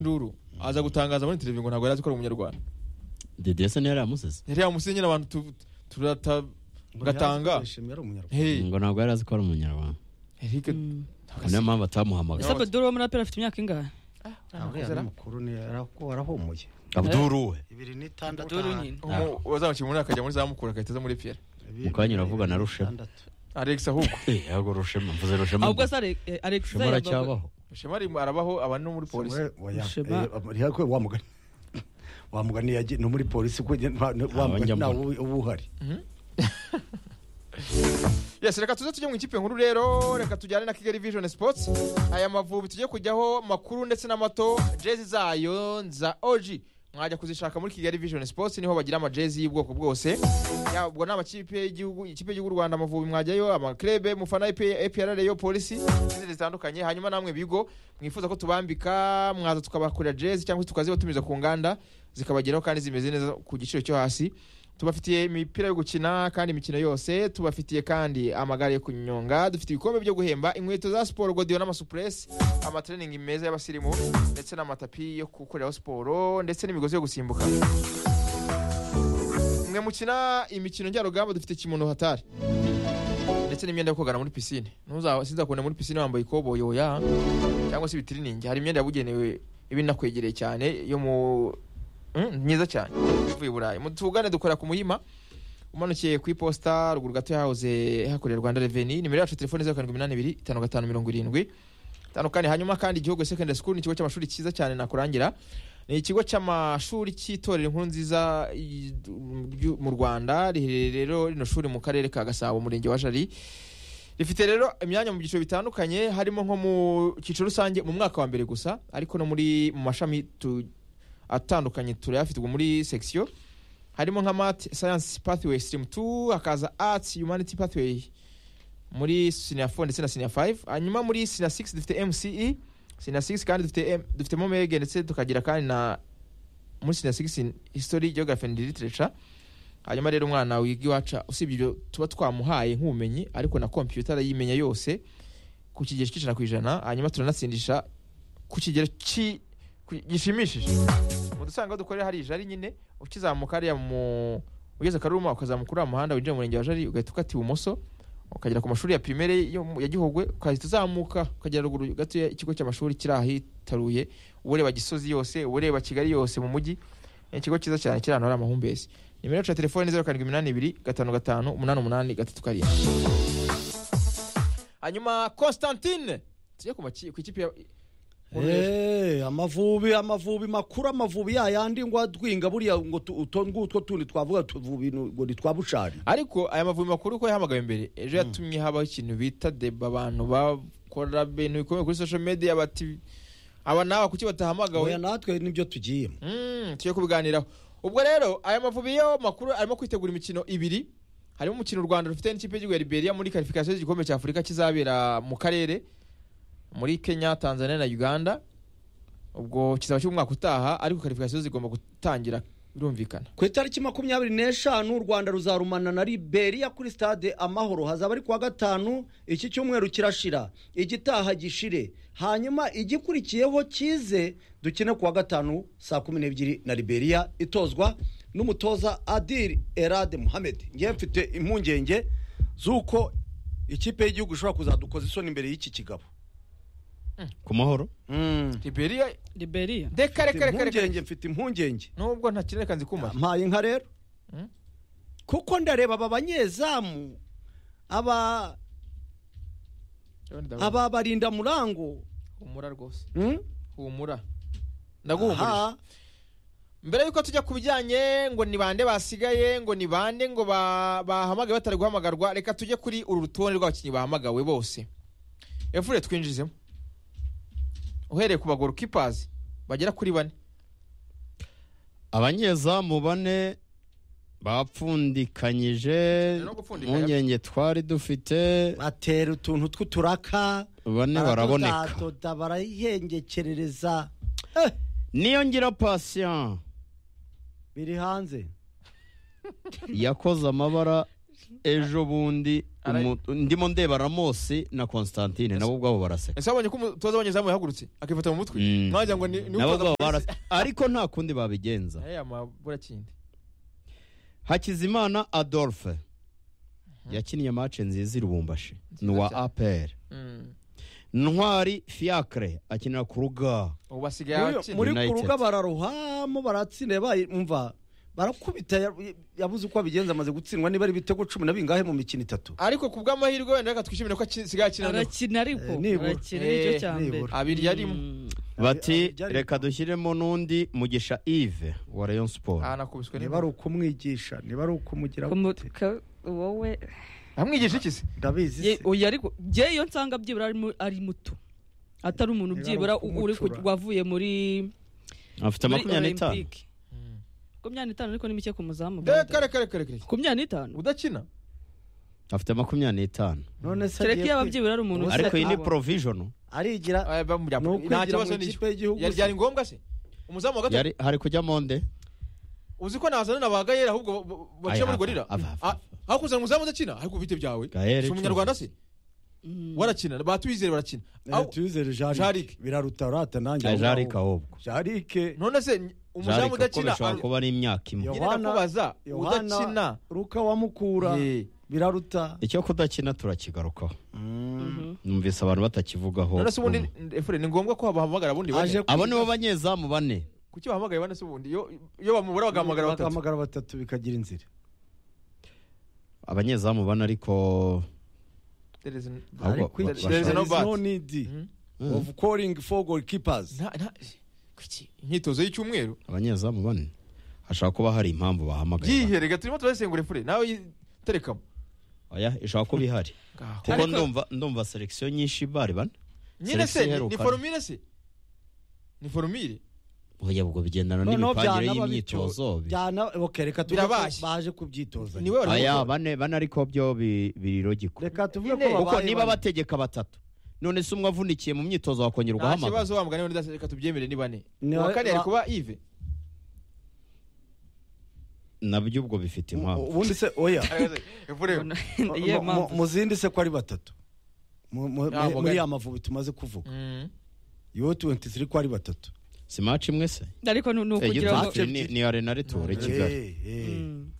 ruru aza gutangaza muri televiziyo ngo ntabwo yari azi ko ari umunyarwanda dediyasa niyo yari yamusize yari yamusize nyine abantu tu- turata Ngo gatanga ntiyazi ko yari umunyarwanda. hey ngo ntabwo yari azi ko ari umunyarwanda Eric Ngo niyo mpamvu Ese atamuhamagara Abdul abdul wo muri aperi afite imyaka ingahe Ntabwo yari mukuru ni arako- arahumuye abduru we ibiri n'itandatu abdul nyine umu- uwazamukira umunani akajya muri za mukuru agahita aza muri piyeri Mukanya uravuga na Rushema. alex ahubwo Eh, yego rushema mvuze rushema ahubwo se Ale- eh, alex rushema aracyabaho shema ari- arabaho aba no muri polisi Rushema. wamugani wamugani yagiye no muri polisi ko nge- nta- nta- wamugani njya ntawe uba uhari yes reka tuze tujye mu ikipe nkuru rero reka tujyane na kigali vision sports aya mavubi tujye kujyaho makuru ndetse n'amato jezi zayo za oji mwajya kuzishaka muri kigali vision sports niho bagira amajezi y'ubwoko bwose Ya, ubwo ni amakipe y'igihugu ikipe y'igihugu y'u rwanda amavubi mwajyayo amaklebe mufana apr rayo polisi n'izindi zitandukanye hanyuma namwe bigo mwifuza ko tubambika mwaza tukabakorera jezi cyangwa se tukazibatumiza ku nganda zikabageraho kandi zimeze neza ku giciro cyo hasi tubafitiye imipira yo gukina kandi imikino yose tubafitiye kandi amagare yo kunyonga dufite ibikombe byo guhemba inkweto za siporo godiyo n'amasupresi amatereningi meza y'abasirimu ndetse n'amatapi yo gukoreraho siporo ndetse n'imigozi yo gusimbuka mwe mukina imikino njyarugamba dufite kimono hatari ndetse n'imyenda yo kogana muri pisine sinzakubona muri pisine wambaye ikoboyi oya cyangwa se ibitiriningi hari imyenda yabugenewe iba inakwegereye cyane yo mu Mm, myiza cyane uvuye i burayi Mu- tuvugane dukora ku muhima umanukiye ku iposita ruguru gato yahoze hakorera rwanda reveni nimero yacu telefoni zeru karindwi iminani ibiri itanu gatanu mirongo irindwi itanu kane hanyuma kandi igihugu secondary school ni ikigo cy'amashuri cyiza cyane nakurangira ni ikigo cy'amashuri cy'itorero inkuru nziza i- ryu- mu rwanda riherereye rero rino shuri mu karere ka gasabo umurenge wa jari rifite rero imyanya mu byiciro bitandukanye harimo nko mu cyiciro rusange mu mwaka wa mbere gusa ariko no muri mu mashami tu- atandukanye turayafite ubu muri section harimo nka math science pathway stream 2 hakaza arts humanity pathway muri senior 4 ndetse na senior 5 hanyuma muri senior 6 dufite mce senior 6 kandi dufite M- dufitemo mege ndetse tukagira kandi na muri senior 6 in history geography and literature hanyuma rero umwana wiga iwacu usibye ibyo tuba twamuhaye nk'ubumenyi ariko na computer arayimenya yose ku kigero cy'ijana ku ijana hanyuma turanatsindisha ku kigero ki- ku- gishimishije mu dusanga aho dukorera hari ijari nyine ukizamuka hariya mu ugeze akaruma ukazamuka uriya muhanda winjira mu murenge wa jari ugahita ukata ibumoso ukagera ku mashuri ya primere yo mu- ya gihogwe ukahita uzamuka ukagera ruguru gato ya- ikigo cy'amashuri kiri ahitaruye uba ureba gisozi yose uba ureba kigali yose mu mujyi ni ikigo cyiza cyane kiri ahantu hari amahumbezi nimero yacu ya telefoni zeru karindwi iminani ibiri gatanu gatanu umunani umunani gatatu karindwi hanyuma constantine tujye ku maki- ku ikipe ya Eh, amavubi amavubi makuru amavubi yayandi ngo adwinga buriya ngo tu- uto ngutwo tundi twavuga tuvubi ngo ni twa bucari ariko aya mavubi makuru ko yahamagawe mbere ejo yatumye habaho ikintu bita deba abantu bakora ibintu bikomeye kuri social media bati aba nawe kuki oya batahamagawe natwe nibyo tugiyemo Mm, tujye kubiganiraho ubwo rero aya mavubi yo makuru arimo kwitegura imikino ibiri harimo umukino u rwanda rufite n'ikipe y'igihugu ya liberia muri karifikasiyo y'igikombe cya afurika kizabera mu karere muri kenya tanzania na uganda ubwo kizaba cy'umwaka utaha ariko karifikasiyo zigomba gutangira birumvikana ku itariki makumyabiri n'eshanu u rwanda ruzarumana na liberiya kuri stade amahoro hazaba ari kuwa gatanu iki cyumweru kirashira igitaha gishire hanyuma igikurikiyeho kize dukine kuwa gatanu saa kumi n'ebyiri na liberiya itozwa n'umutoza adil erade muhammed ngewe mfite impungenge z'uko ikipe y'igihugu ishobora kuzadukoza isoni imbere y'iki kigabo ku mahoro liberia liberia reka reka reka Mfite reka impungenge mfite impungenge nubwo nta kintu reka nzi kumara mpaye inka rero Mm. kuko ndareba aba banyezamu aba aba barinda murango humura rwose Mm? humura ndaguhumurije Aha. mbere yuko tujya ku bijyanye ngo ni bande basigaye ngo ni bande ngo ba- bahamagaye batari guhamagarwa reka tujye kuri uru rutonde rw'abakinnyi bahamagawe bose efure twinjizemo uhereye ku bagoro kipazi bagera kuri bane abanyezamu bane bapfundikanyije No gupfundika, impungenge twari dufite batera utuntu tw'uturaka bane baraboneka baradoda, barayihengekerereza niyo ngira pasiyan biri hanze yakoze amabara ejo bundi Ara- umu- ndimo ndeba ramosi na constantine nabo ubwabo baraseka ese wabonye ko umutoza w'abanyezamu yahagurutse akifata mu mutwe Mm. mwajya ngo ni ni nabo umutoza ubwabo polisi. baraseka ariko nta kundi babigenza Aya maburakindi hakizimana adolphe yakiniye mace nziza i rubumbashi ni uwa cyane. apr Mm. ntwari fiacre akinira ku ruga ubu basigaye Muri- abakina muri United. kuruga bararohamo baratsinda yabaye umva barakubita ya- yabuze uko abigenza amaze gutsindwa niba ari ibitego cumi na bingahe mu mikino itatu ariko ku bw'amahirwe wenda reka twishimire ko asigaye akina noneho. arakina ariko Eh, nibura. arakina nicyo Eh, cya mbere nibura. abiri yarimo Mm. bati byari- reka dushyiremo n'undi mugisha yves wa rayon sport aha nakubiswe niba ari ukumwigisha niba ari ukumugira Kumu- gute? ka- wowe amwigisha iki se ndabizi Ye- se oya ariko njye iyo nsanga byibura ari mu- ari muto atari umuntu Niba ari byibura u- uri ku- ukumucura. wavuye muri afite muri makumyabiri n'itanu Olympique. makumyabiri n'itanu ariko ni mike ku muzamu reka reka reka reka reka. makumyabiri n'itanu udakina afite makumyabiri n'itanu none se kereka agiye iyo kwi- ababyibura ari umuntu ariko iyi ni usigaye- provision arigira Aya, bamujya- Ni ukwigira nta kibazo mu n'icyo ikipe y'igihugu Yari- se. byari ngombwa se umuzamu wa gatatu yari hari kujya monde uzi ko ntazana nabaga yera ahubwo bo- bo- bakina muri gorira aho kuzana umuzamu udakina ariko ubite byawe Gael, si umunyarwanda se Mm. warakina batwizere barakina Eh, Aho- tuyizere Jarike. jarike biraruta urata nanjye ahubwo. ajarika ahubwo jarike none se ni- umuzamu Jarika kuko udakina bishobora kuba ari imyaka imwe Yo. ngenda Yohana- kubaza udakina yohana ruka wamukura Eh, biraruta icyo kudakina turakigarukaho Mhm. numvise abantu batakivugaho none se ubundi efure ni ngombwa ko bahamagara bundi bane aje abo nibo banyezamu bane kuki bahamagaye bane se ubundi iyo iyo bamubura bagahamagara batatu bagahamagara batatu bikagira inzira abanyezamu bane ariko There is n- Ahubwo Ariko ba- iki- there is there no is bat. no need Mhm. Mm. of calling for goalkeepers Nta- nta- kuki? imyitozo y'icyumweru abanyezamu bane hashobora kuba hari impamvu bahamagaye byiherega turimo turasengura efure nawe yi- terekamo oya ishobora kuba ihari Ngaho. kuko Ariko- ndumva ndumva selekisiyo nyinshi bari bane nyine Selection se ni- ni iheruka. forumire se ni forumire oya ubwo bigendana Noneho n'imipangire byanaba bityo, y'imyitozo byana okereka Birabashye. baje kubyitoza ni we wari aya umutoza. bane bane ariko byo bi- biri logiko reka tuvuge Ine. ko kuko babaye niba bane. bategeka batatu none se umwe avunikiye mu myitozo wakongera nta ugahamagara kibazo wa mugani wenda reka tubyemere ni bane Ni uwa wa- kane ari wa- kuba ive nabyo ubwo bifite impamvu ubundi se oya efure Ye, Mu- mu- mpamvu. mu zindi se ko ari batatu Mu- mu- Ntabwo muri gani. ya mavubi tumaze kuvuga Mm. yo 23 ko ari batatu si maci imwe se ariko ni ni Eh, ukugira ngo Getafe ni ni arena retore kigali Eh, eh. Mm.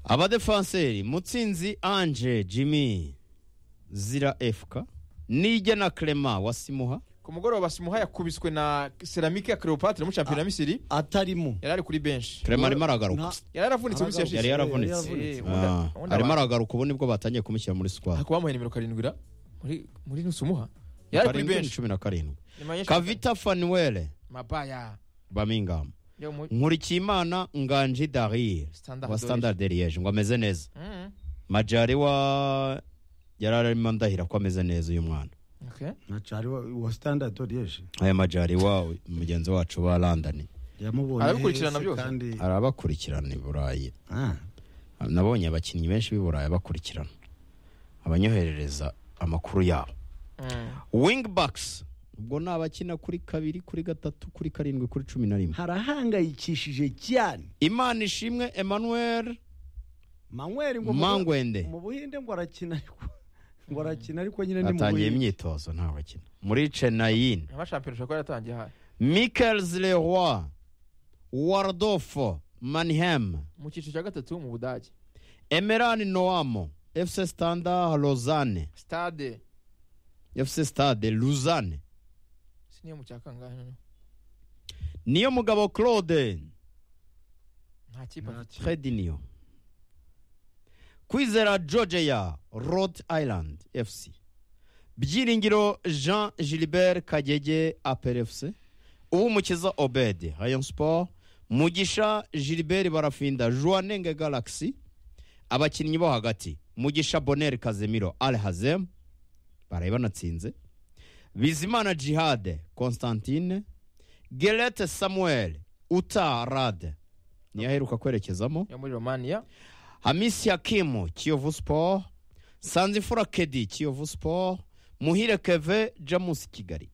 abadefanseri mutsinzi anje jimmy zira efka nijya na clement wa simuha ku mugoroba simuha yakubiswe na seramike ya cleopatre mu shampiyona ya misiri atarimo yari ari kuri benshi clement arimo Nta- aragaruka yari yaravunitse mu minsi Aragaruka. yashize yari yari yaravunitse yaravunitse. Eh, ubundi- Ah, ubundi arimo aba- aragaruka ubu nibwo batangiye kumushyira muri squad ariko bamuhaye nimero karindwi ra muri muri nusumuha yari ari kuri Karindwi ni benshi cumi na karindwi Nyuma y'inshi- kavita fanuwele mabaya bamingamu yo mu nkurikiyimana nganji darir standard wa standard de liege ngo ameze neza Mm. majari wa yari arimo ndahira ko ameze neza uyu mwana Okay. nacari wa wa standard orieje aya majari wa mugenzi wacu wa london yamubonye Arabikurikirana hese byose. kandi arabakurikirana i burayi ah nabonye abakinnyi benshi b'i burayi bakurikirana abanyoherereza amakuru yabo Mm. wingbacks ubwo ni abakina kuri kabiri kuri gatatu kuri karindwi kuri cumi na rimwe harahangayikishije cyane imana ishimwe emmanuel manweri ngo mu- mangwende mu buhinde ngo arakina ariko ngo arakina ariko nyine ni mu atangiye buhinde imyitozo nta bakina muri chenayin Ama shampiyona ushobora kuba yaratangiye aha michels leroy wardofo manhem mu cyiciro cya gatatu mu budage emeran noamo fc standard lausanne stade fc stade lausanne siniyo mu cya kangahe niyo mugabo claude nta kipe afite trediniyo kwizera georgia rhode island fc byiringiro jean gilbert kagege apr fc uwumukiza obed rayon sport mugisha gilbert barafinda joanenge galaxy abakinnyi bo hagati mugisha bonel kazemiro al hazem baraye banatsinze bizimana jihade constantine gerete samuel uta rade niyo aheruka kwerekezamo yo muri romania hamisi hakimu kiyovu sport sanzifura kedi kiyovu sport muhire keve jamusi kigali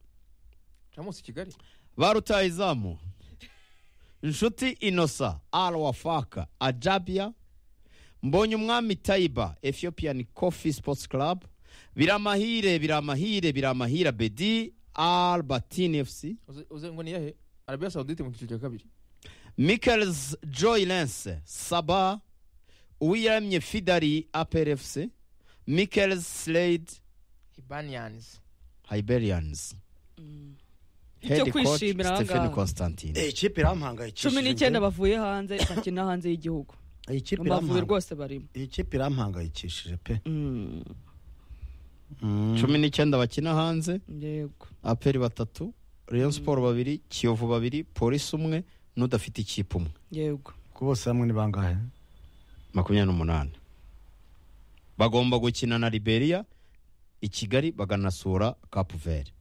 jamusi kigali barutayizamu inshuti inosa alwafaka ajabia mbonye umwami tayiba ethiopian coffee sports club biramahire biramahire biramahire bedi albertine fc Uze- uze ngo niyahe arabiya sawudite mu cyiciro cya kabiri michaels joy lance saba uwiyamye fidari apr fc michaels slade ibaniyanzi hiberians Icyo kwishimira aha stephen ngaha. constantine Eh, ikipe irampangayikishije cumi n'icyenda bavuye hanze bakina hanze y'igihugu Eh, ikipe amavubi irampanga- rwose barimo eh, ikipe irampangayikishije pe Mm, cumi n'icyenda bakina hanze yego aperi batatu rayon siporo babiri kiyovu babiri polisi umwe n'udafite ikipe umwe yego ko bose hamwe ni bangahe makumyabiri n'umunani bagomba gukina na liberia i kigali baganasura kapuveri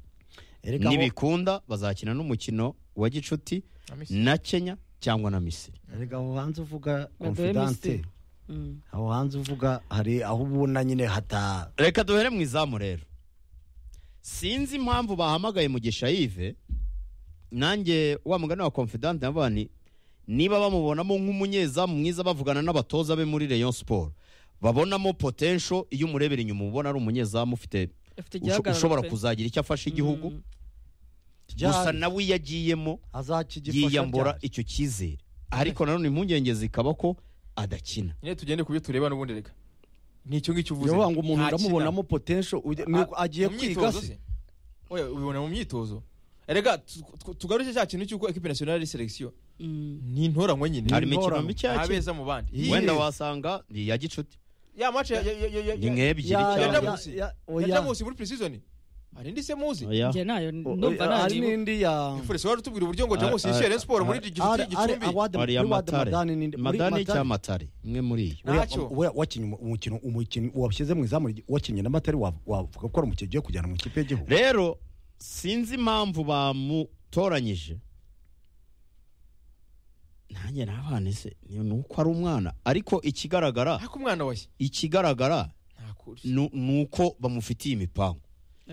Erega ngo- nibikunda bazakina n'umukino wa gicuti na kenya cyangwa na misiri erega aho hanze uvuga Baduhe confidante Misiri. Mm. aho hanze uvuga hari aho ubona nyine hata reka duhere mu izamu rero sinzi impamvu bahamagaye mugisha yive nanjye wa mugani wa confidante navuga ni niba bamubonamo nk'umunyezamu mwiza bavugana n'abatoza be muri rayon siporo babonamo potential iyo umurebera inyuma ubona ari umunyezamu ufite afite usho- igihagararo ushobora pe. kuzagira icyo afasha igihugu Mm. gusa nawe iyo agiyemo azakigifasha yiyambura cyane. icyo cyizere ariko nanone impungenge zikaba ko adakina nyine tugende ku byo tureba n'ubundi reka ni icyo ngicyo uvuze Yoba ngo umuntu Nta uramubonamo potential ujya- ni Ah, uko agiye mu kwiga myitozo se se oya ubibona mu myitozo erega tu- tu- tugaruke cya kintu cy'uko ekipi nasiyonali ari selection Mm. ni intoranywa nyine hari imikino intorano. mike yakina abeza mu bandi Ye- wenda wasanga ni iya gicuti ya mace ya ya ya ya ni nk'ebyiri Ya- ya- Yenda cyangwa munsi. ya- ya oya. jamusi muri preseason hari indi se muzi Oya. njye nayo O- o- ndumva hari nanibuka n'indi ya ifurese wari utubwira uburyo ngo Ah, jamusi ah, yishyire ah, siporo ah, muri Ari- gicuri ari gicumbi hari award- muri ward amatare Madani ni- muri madani Madani. cyangwa amatare imwe muri iyo Oya, Ntacyo. oya, wakinnye umu- umukino umukino washyize mu izamu ry- wakinnye n'amatari wa- wavuga ko ari umukino ugiye kujyana mu kipe y'igihugu rero sinzi impamvu bamutoranyije nanjye nabane se ni ni uko ari umwana ariko ikigaragara ariko umwana washye ikigaragara nta kuri nu- ni uko bamufitiye imipangu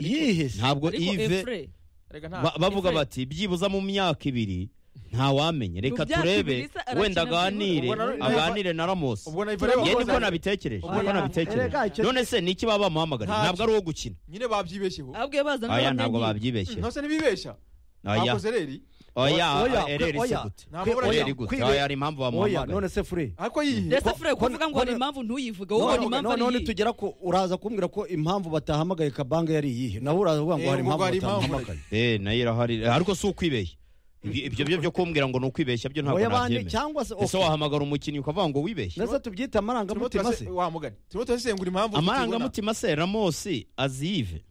yihese ntabwo ariko ive efure erega nta ba- bavuga Efre- bati byibuza mu myaka ibiri ntawamenya reka myaka ibiri turebe se arakina wenda aganire byihuse. Ubwo na- aganire na ramosi ubwo na Turabona- Ivoire nge ubwo niko bakoze- nabitekereje ubwo niko na- nabitekereje erega icyo- none se ni iki baba bamuhamagariye Ntacyo. ntabwo ari uwo gukina nyine babyibeshyeho abwiye baza aya n'abandi ntabwo nyine. babyibeshye ntose ntibibeshya aya bakoze reri oya Oya, ereri oya. se gute nta Kwe- mabura ereri oya, yari gute kwibe- oya hari impamvu oya none bamuhamagariye se fure ariko yihe ndetse fure ko- kuvuga ngo ko- hari impamvu ntuyivuge wowe ubona none impamvu none- ari none iyihe. tugera ko uraza kumbwira ko impamvu batahamagaye kabange yari iyihe nawe uraza kuvuga ngo Eh, hari ubwo impamvu hari impamvu. batahamagaye eh nayo irahari ariko si ukwibeshya Ibyo- ibyo byo byo kumbwira ngo ni ukwibeshya byo ntabwo oya bandi nabyemera cyangwa se ese wahamagara umukinnyi ukavuga ngo wibeshye neza turimo tubyita amarangamutima se turase- wa mugani turimo turasesengura impamvu amarangamutima se ramosi azive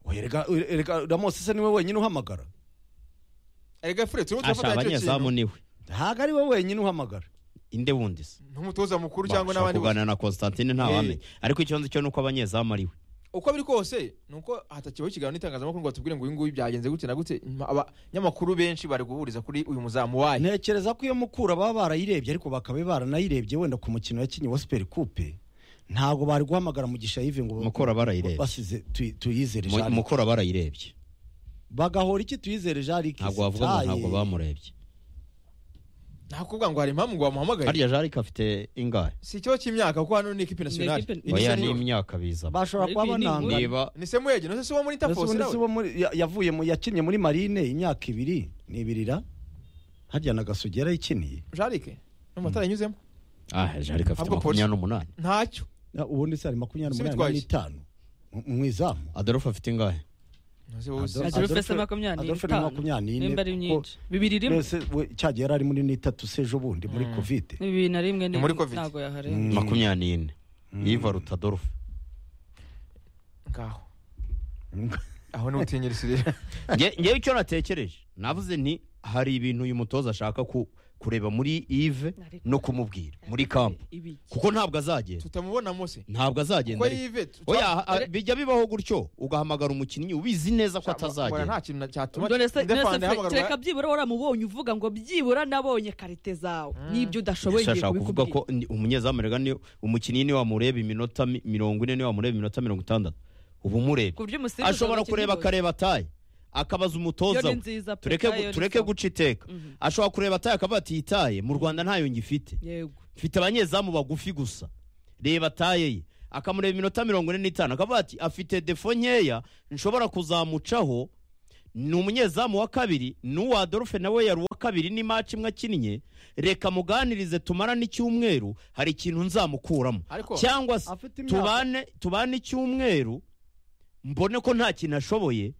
Oya, erega- erega ramose se niwe wenyine uhamagara tutibona. erega fure turimo asha turafatanya icyo abanyezamu kintu niwe ntabwo ari we wenyine uhamagara inde wundi se nk'umutoza mukuru cyangwa bashaka n'abandi bose kuganira na constantine ntawamenya ariko ikibazo cyo ni uko abanyezamu ari we uko biri kose ni uko hatakibaho ikiganiro n'itangazamakuru ngo batubwire ngo uyu nguyu byagenze gute na gute Nyuma abanyamakuru benshi bari guhuriza kuri uyu muzamu wayo ntekereza ko iyo mukura baba barayirebye ariko bakaba baranayirebye wenda ku mukino yakinnye wa superi kupe ntabwo bari guhamagara mugisha yive ngo Mukura barayirebye. basize tuyi- tuyizere Mu- Jean- mukora barayirebye bagahora iki tuyizere jarike ntabwo bavuga ngo ntabwo bamurebye nta kuvuga ngo hari impamvu ngo bamuhamagaye harya jarike afite ingahe si ikibazo cy'imyaka kuko hano ni ekipi nasiyonari ekipe- Ni oya senior. ni imyaka biza bashobora Ariko kuba iyi ni bananga inkuru. niba ni semwege nose si uwo muri Ese interforce ubundi nawe si uwo muri- ya- yavuye mu- yakinnye muri marine imyaka ibiri nibirira harya na gasugi yarayikiniye jarike n'amatara yanyuzemo ah jarike afite Ahubwo makumyabiri n'umunani ntacyo Na- ubundi se hari makumyabiri n'umunani Sibitwaye. n'itanu mu- mu izamu adolphe afite ingahe Nose wowe uzi. Adolphe- Adolphe ese makumyabiri Adolphe ni n'itanu. makumyabiri nimba ari kuko- myinshi bibiri rimwe mbese we cyagihe yari ari muri n'itatu se ejo bundi muri Mm. kovide bibiri na rimwe Ni muri Covid. ntabwo Mm. yaharenga makumyabiri n'ine yiva ruta adolphe ngaho aho ni ubutinyirisi rero Nge- ngewe icyo natekereje navuze nti hari ibintu uyu mutoza ashaka ku- kureba muri ive no kumubwira muri kampu ibi kuko ntabwo azagenda tutamubona mose ntabwo azagenda kuko ariko. yive tu- oya a- bijya bibaho gutyo ugahamagara umukinnyi ubizi neza ko Mbona nta atazagenda kintu na- cyatuma none se Ndefande none se yahamagara- kereka byibura waramubonye uvuga ngo byibura nabonye karite zawe n'ibyo udashoboye Ese ngiye ashaka kuvuga kubikubwira ko ni- umunyezamu rega ni umukinnyi ni wamureba iminota mi- mirongo ine ni wamureba iminota mirongo itandatu uba umurebye ku buryo umusifuzi ashobora kureba akareba taye akabaza umutoza yo ni we. nziza pe tureke tayo gu- ni tureke sawa. guca iteka Mhm. ashobora kureba taye akavuga ati iyi taye mu rwanda ntayo ngifite yego mfite abanyezamu bagufi gusa reba taye ye akamureba iminota mirongo ine n'itanu akavuga ati afite defo nkeya nshobora kuzamucaho ni umunyezamu wa kabiri ni uwa Adolphe nawe yari uwa kabiri ni maci imwe akinnye reka muganirize tumarane icyumweru hari ikintu nzamukuramo Ariko- cyangwa se afite imyaka tubane tubane icyumweru mbone ko nta kintu ashoboye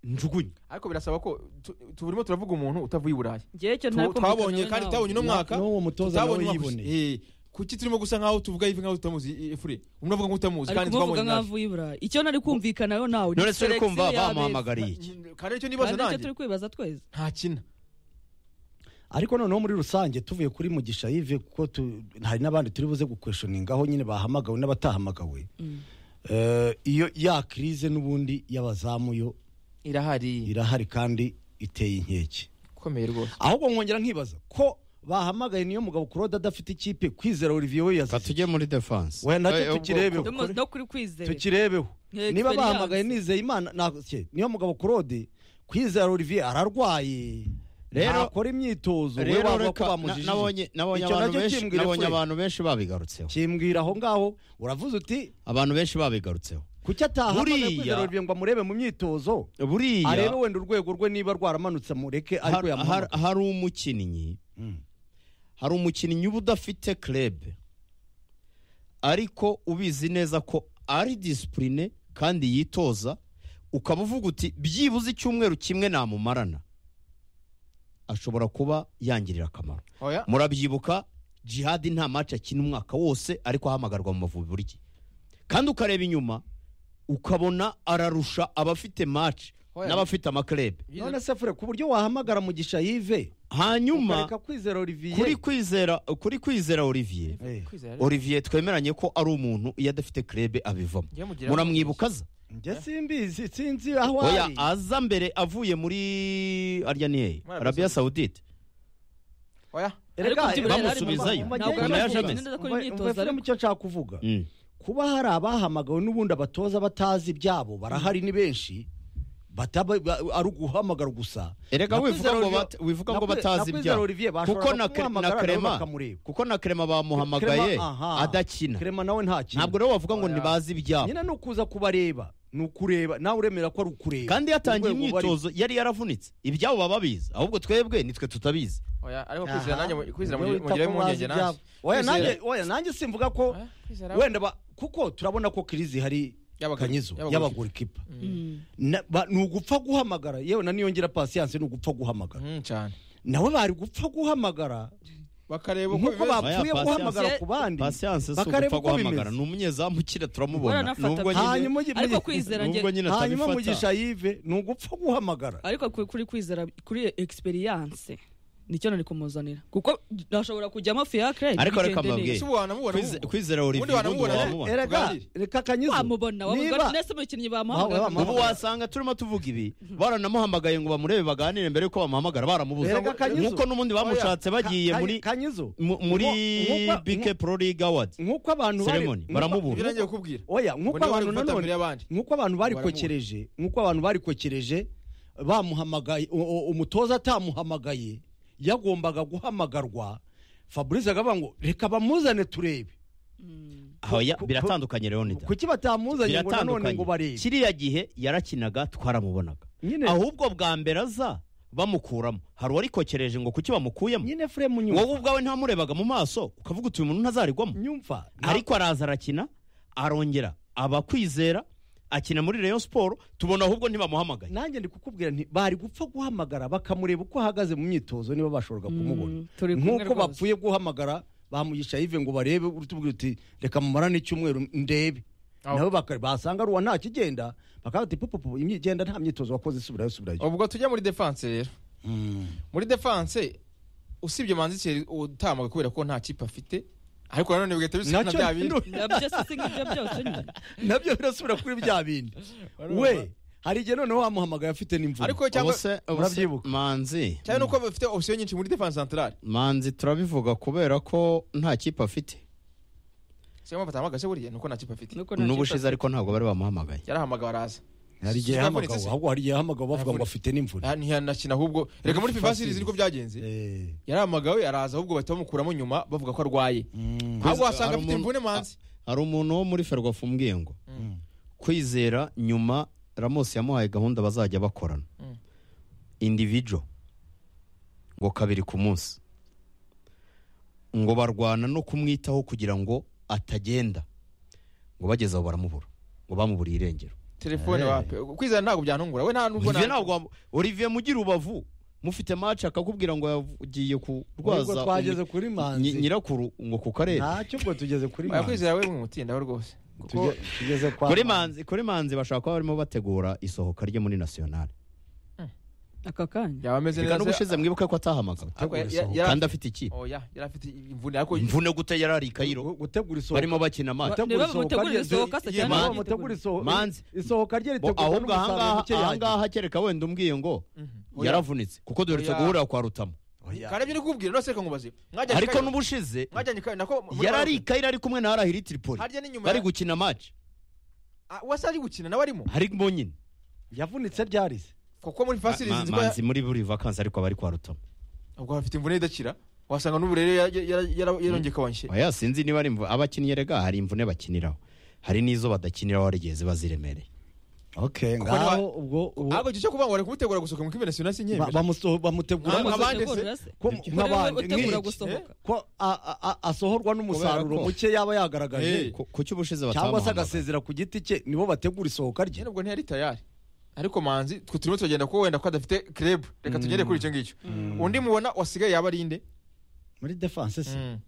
njugunye ariko birasaba ko tu- turimo turavuga umuntu utavuye i burayi ngewe icyo Tu- ntakumvikana twabonye nawe kandi nawe. tutabonye uno mwaka n'uwo mutoza nawe tutabonye umwaka yiboneye. ushize. Eh, kuki turimo gusa nkaho tuvuga yive nkaho tutamuzi eh, efure umuntu avuga nk'utamuzi ari kandi kumuvuga twabonye nk'aho nabi avuye i burayi icyo nari kumvikanaho nawe none se uri selection kumva y'abeza. bamuhamagariye iki kandi icyo nibaza kandi nicyo nanjye turi kwibaza twese ntakina ariko noneho muri rusange tuvuye kuri mugisha yive kuko tu- hari n'abandi turi buze gukweshoninga aho nyine bahamagawe n'abatahamagawe Eh, iyo ya kirize n'ubundi y'abazamu yo irahari irahari kandi iteye inkeke ikomeye rwose ahubwo nkongera nkibaza ko bahamagaye niyo mugabo kurode adafite ikipe kwizera olivier we yazize tujye muri defanse we nacyo tukirebeho Ndimo- no kuri kwizera tukirebeho Nka niba experience. bahamagaye nizeye imana nta- cye, niyo mugabo kurode kwizera olivier ararwaye Rero- akora imyitozo we rero wavuga ko reka na- bamujijije nabonye nabonye Icyo abantu nacyo benshi kimbwira nabonye kure. abantu benshi babigarutseho kimbwira aho ngaho uravuze uti abantu benshi babigarutseho kuki atahamagaye Buriya- kwizera olivier ngo amurebe mu myitozo arebe buriya wenda urwego rwe niba rwaramanutse mureke har- ariko har- yamuhamagaye hari umukinnyi Mm. hari umukinnyi uba udafite club ariko ubizi neza ko ari disipurine kandi yitoza ukaba uvuga uti byibuze icyumweru kimwe namumarana ashobora kuba yangirira akamaro oya murabyibuka jihadi nta maci akina umwaka wose ariko ahamagarwa mu mavubi buri gihe kandi ukareba inyuma ukabona ararusha abafite maci Oya. n'abafite amakarebe none se fure ku buryo wahamagara mugisha yive hanyuma ukareka kwizera olivier kuri kwizera kuri kwizera olivier Eh, olivier twemeranye ko ari umuntu iyo adafite krebe abivamo muramwibukaza njye simbizi sinzi aho oya ari aza mbere avuye muri arya ni hehe Muri Arabia arabiya sawudite oya Ariko Rega, byibura rega, bamusubizayo. mu Ntabwo majyepfo- nyuma yaje umva- ameze. Neza akora umva- imyitozo, umva Fure ariko- mu cyo nshaka kuvuga Mm. kuba hari abahamagawe n'ubundi abatoza batazi ibyabo barahari ni benshi bataba ba- ari uguhamagara gusa erega Na wivuga Kwizera ngo Olivier- bat- wivuga na ngo Kwize- na batazi Kwizera ibyabo Olivier bashobora kuko na Cre- na kumuhamagara nawe Clement- bakamureba. kuko na krema bamuhamagaye Clement, aha. adakina Clement nawe ntakina ntabwo rero wavuga ngo Oya. ntibazi ibyabo nyine ni ukuza kubareba ni ukureba nawe uremera ko ari ukureba kandi yatangiye Urwego bari- imyitozo yari yaravunitse ibyabo baba babizi ahubwo twebwe nitwe tutabizi oya ariko kwizera Aha. nanjye mu- kwizera Ibyo wita mugira ko bazi impungenge nanjye ibyabo. Oya, Kwizera- nanjye- oya nanjye simvuga ko Oya, kwizera wenda ba- kuko turabona ko kirizi hari Y'abagore- kanyizo y'abagore- y'abagorikipa Mm. Na- ba- ni ugupfa guhamagara yewe na niyongera pasiyanse ni ugupfa guhamagara Mm, cyane nawe bari gupfa guhamagara bakareba uko bimeze. nk'uko Oya, bapfuye Patience- guhamagara ku bandi pasiyanse si ugupfa Bakareba uko guhamagara bimeze. ni umunyezamu ukira turamubona baranafata nubwo kandi- nyine Hanyuma ugi- ariko muri- kwizera nge nubwo nyine hanyuma atabifata mugisha yive ni ugupfa guhamagara ariko ku- kuri kwizera kuri experience nicyo nari kumuzanira kuko nashobora kujyamo fiyakire Ariko reka mbabwire. Ese ubu wanamubona Kwize- ubu? kwizera Ubundi Olivier ubundi wanamubona wamubona Era- erega Tuganire. reka kanyizo wamubona wamubona niba nese umukinnyi Wa- wa- bamuhamagara wa- ubu wasanga turimo tuvuga ibi baranamuhamagaye ngo bamurebe baganire mbere yuko bamuhamagara baramubuze Erega Kanyizo. nk'uko n'ubundi bamushatse Ka- bagiye Ka- muri kanyizo mu- muri Nkuko- nkuko- bike pro league awards nk'uko abantu bari- ceremony nkuko- Ibyo baramubura nanjye kukubwira oya nk'uko Ngo niwe abantu uri gufata mbere nanone y'abandi. nk'uko abantu Baramubura. barikokereje nk'uko abantu barikokereje bamuhamagaye u- u- umutoza atamuhamagaye yagombaga guhamagarwa fabrice akavuga ngo reka bamuzane turebe Oya, biratandukanye leonida kuki batamuzanye ngo nanone ngo biratandukanye barebe kiriya gihe yarakinaga twaramubonaga nyine ahubwo bwa mbere aza bamukuramo hari uwarikokereje ngo kuki bamukuyemo nyine fremu wowe nyumva ubwawe ntamurebaga mu maso ukavuga uti uyu muntu ntazarigwamo nyumva ariko araza arakina arongera abakwizera akina muri Rayon Sport tubona ahubwo ntibamuhamagaye nanjye ndi kukubwira nti bari gupfa guhamagara bakamureba uko ahagaze mu myitozo niba bashoboraga kumubona turi kumwe nk'uko rwose. bapfuye guhamagara bamugisha yive ngo barebe utubwira uti reka mumarane icyumweru ndebe Aho. nabo baka- basanga ruwa nta kigenda bakaba bati pupupu imyigenda nta myitozo wakoze isubirayo isubirayo ubwo tujya muri defense rero muri defense usibye manzi Thierry utambuka kubera ko nta kipe afite ariko nanone bigahita bisa na nacyo bya bindi nabyo se si nk'ibyo byose nyine nabyo birasubira kuri bya bindi we hari igihe noneho wamuhamagaye afite n'imvura ariko cyangwa Murabyibuka. manzi cyane nuko bafite option nyinshi muri defense centrale manzi turabivuga kubera ko nta kipe afite siyo mpamvu atahamagaye se buriya nuko nta kipe afite Nuko nta kipe n'ubushize ariko ntabwo bari bamuhamagaye yarahamagawe araza hari igihe Sitafani yahamagawe se? ahubwo hari igihe yahamagawe bavuga ngo Imvune. afite n'imvune Ah, ntiyanakina ahubwo reka muri First fifa series series. niko byagenze Eh, yaramagawe araza ahubwo bahita bamukuramo nyuma bavuga ko arwaye mm, ahubwo Hari wasanga afite umuntu- imvune manzi hari umuntu wo muri ferwafa umbwiye ngo Mm. kwizera nyuma ramosi yamuhaye gahunda bazajya bakorana Mm. indivijo ngo kabiri ku munsi ngo barwana no kumwitaho kugira ngo atagenda ngo bageze aho baramubura ngo bamuburiye irengero telefone Eh. wapi kwizera ntabwo byantungura we nta nubwo olivier na- ntabwo wamu- olivier mugira ubavu mufite maci akakubwira ngo yagiye ubwo kurwaza twageze umu- kuri nyi- manzi nyirakuru ngo ku karere ntacyo ubwo tugeze kuri Oya, manzi kwizera we mwimutindaho rwose kuko Tuge- tugeze kwa kuri manzi kuri manzi bashobora kuba barimo bategura isohoka rye muri nasiyonari aka kanya yaba ameze reka neza n'ubushize mwibuke ko atahamagawe Ariko ya- ya- yari kandi afite- afite ikipe oya yari afite imvune ariko imvune gute yari ari i kayiro gutegura isohoka barimo bakina match Gutegura Niba bamutegurira isohoka rye- isohoka se Iyo cyangwa mpamvu bamutegurira- mutegura isoho- Manzi. isohoka rye Bo, ritegurwa ahubwo n'umusaruro ahangaha muke yagize ahangaha kereka wenda umbwiye ngo Mhm. Oya. yaravunitse kuko dore Oya. guhurira kwa rutamu oya. kandi ibyo nikubwira nose reka nkubaze mwajyanye ariko Cairo- n'ubushize mwajyanye Cairo, nako muri yari ari i Maroc. kayiro ari kumwe na harahiri tripoli harya n'inyuma bari bari gukina match wasa ari gukina nawe arimo harimo nyine yavunitse ryari se kuko muri Ma- fifa series ma- nziko ya- manzi muri buri vakansi ariko abari kwa rutamu ubwo afite imvune idakira wasanga n'uburere yara- yara- yara- yarongekabanyije oya sinzi niba ari imvu- abakinnyi rega hari imvune bakiniraho hari n'izo badakiniraho hari igihe ziba ziremereye okay Kuko niba- ngaho ubwo ubu- ahubwo icyo cyo kuvuga ngo bari kumutegura gusohoka mu kipe national ba- sinyemera bamusoho- bamutegura Nka- amazi- nk'abandi se? Utegura se? ko- Kuri wowe nk'abandi utegura nk'iki. gusohoka ko a- a- a- asohorwa n'umusaruro Kubera ko- muke yaba yagaragaje Eh. Ku- ku cy'ubushize cyangwa batamuhamagaye se agasezera ku giti cye nibo bategura isohoka rye nyine ubwo ntiyari tayari ariko manzi twe turimo turagenda ko wenda ko adafite club reka tugere kuri icyo ngicyo undi mubona wasigaye yaba ari inde muri defense se Mm.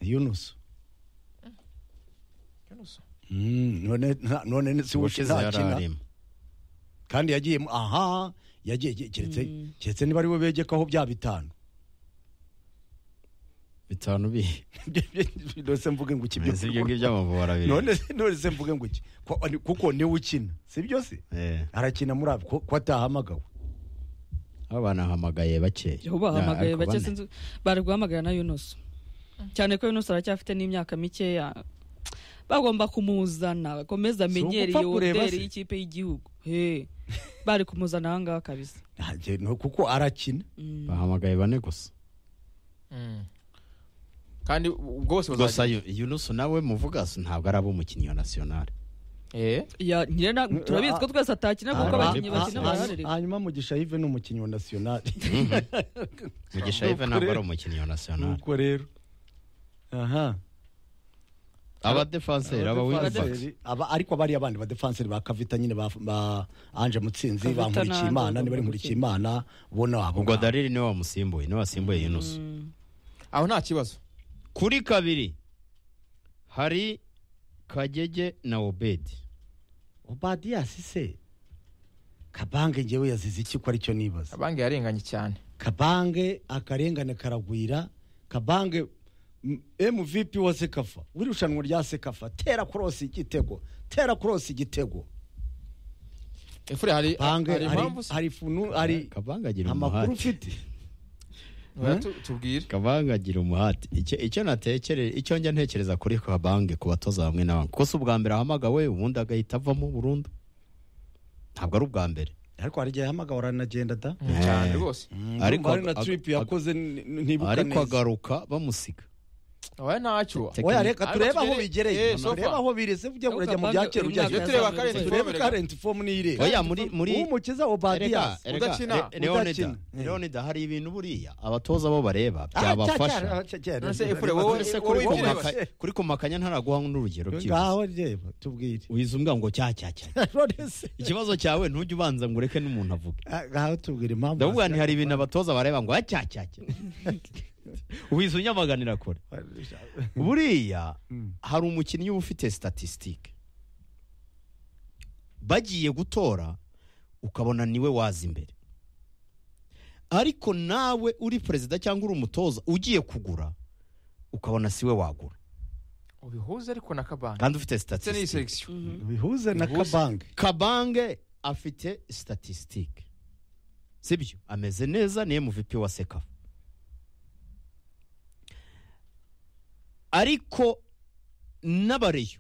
yunusu Mm, none nta- none si ubushize yari ushizakina arimo kandi yagiye mu- aha yagiye yagiye- keretse keretse niba ari we begekaho bya bitanu bitanu bihe none se mvuge ngo iki byo- Izi ibyo ngibyo amavubi arabiri none se- none se mvuge ngo iki Ko- ani- kuko niwe ukina si byo se Eh. arakina muri abo ko ko atahamagawe abo banahamagaye bakeya aho bahamagaye Ariko bake bane. sinzi bari guhamagara na yunusu cyane ko yunusu aracyafite n'imyaka mikeya bagomba kumuzana bakomeza amenyere ugupfa iyo kureba hoteli se. y'ikipe y'igihugu He. bari kumuzana ahangaha kabisa Ntange- no, kuko arakina Mm. bahamagaye bane gusa Mm. kandi ubwo bose gusa bazajya Yu- yunusu nawe muvuga so ntabwo ari ab'umukinnyi wa nasiyonari Eh. Ya, nyine na- turabizi ko twese atakina kuko Ah, ah, abakinnyi bakina ah, bararereka hanyuma mugisha yive ni umukinnyi wa nasiyonari mugisha yive ntabwo ari umukinnyi wa nasiyonari nuko rero aha abadefanseri aba winibaka Abadefanseri, aba- ariko abari abandi badefanseri ba kavita nyine ba- ba anje mutsinzi Kavita bankurikiye ntabwo imana niba ari agomba nkurikiye imana bona abo ubwo dariri niwe wamusimbuye niwe wasimbuye yunusu aho nta kibazo kuri kabiri hari kagege na obedi obadiyasi se kabange ngewe yazize iki ko aricyo nibaza abange yarenganye cyane kabange akarengane karagwira kabange m- mvp wa sekafa w'irushanwa rya sekafa tera korosi igitego tera korosi igitego efure hari bange hari hari impamvu se? hari funu hari kabanga agira amakuru umuhate ufite Oya, tu- tubwire kabanga agira umuhate icyo icyo natekereza icyo njya ntekereza kuri kabange ku batoza bamwe na bamwe kuko si ubwa mbere ahamagawe ubundi agahita avamo burundu ntabwo ari ubwa mbere ariko hari igihe ahamagawe aranagenda da Mm, cyane rwose Ariko ariko hari na ag- trip ag- yakoze n- n- ntibuka ariko neza agaruka bamusiga oya ntacyo Te- oya reka Ariko turebe aho tugere- bigereye eh, so turebe far. aho birese ujya Ariko urajya mu Kabange bya uyu kera ujya mwaka Iyo tureba current form, yazamuye. turebe reka. karenti fomu niyireba oya muri muri umukiza Erega, obadiyasi erega, udakina, Re- Leonida, udakina. Mm. Leonida, hari ibintu buriya abatoza bo bareba Ah, cya- byabafasha cya- cya- cya- None se Efure, wowe- None se wowe kuri Ku ibyo ureba Kabange- maka- kuri kumakanya ntaraguha n'urugero byibuze ngaho reba tubwire wiza umbwa ngo cya cya cya None se, ikibazo cyawe ntujye ubanza ngo ureke n'umuntu avuge ah, ngaho tubwire impamvu ndavuga nti hari ibintu abatoza bareba ngo cya cya cya wiza unyamaganira kure buriya Mm. hari umukinnyi uba ufite statisitike bagiye gutora ukabona niwe waza imbere ariko nawe uri perezida cyangwa uri umutoza ugiye kugura ukabona siwe wagura ubihuze ariko na kabange kandi ufite ndetse n'iyi statisitike selection bihuze na Bihuze. kabange kabange afite statisitike sibyo ameze neza ni MVP wa sekafa ariko n'abareyo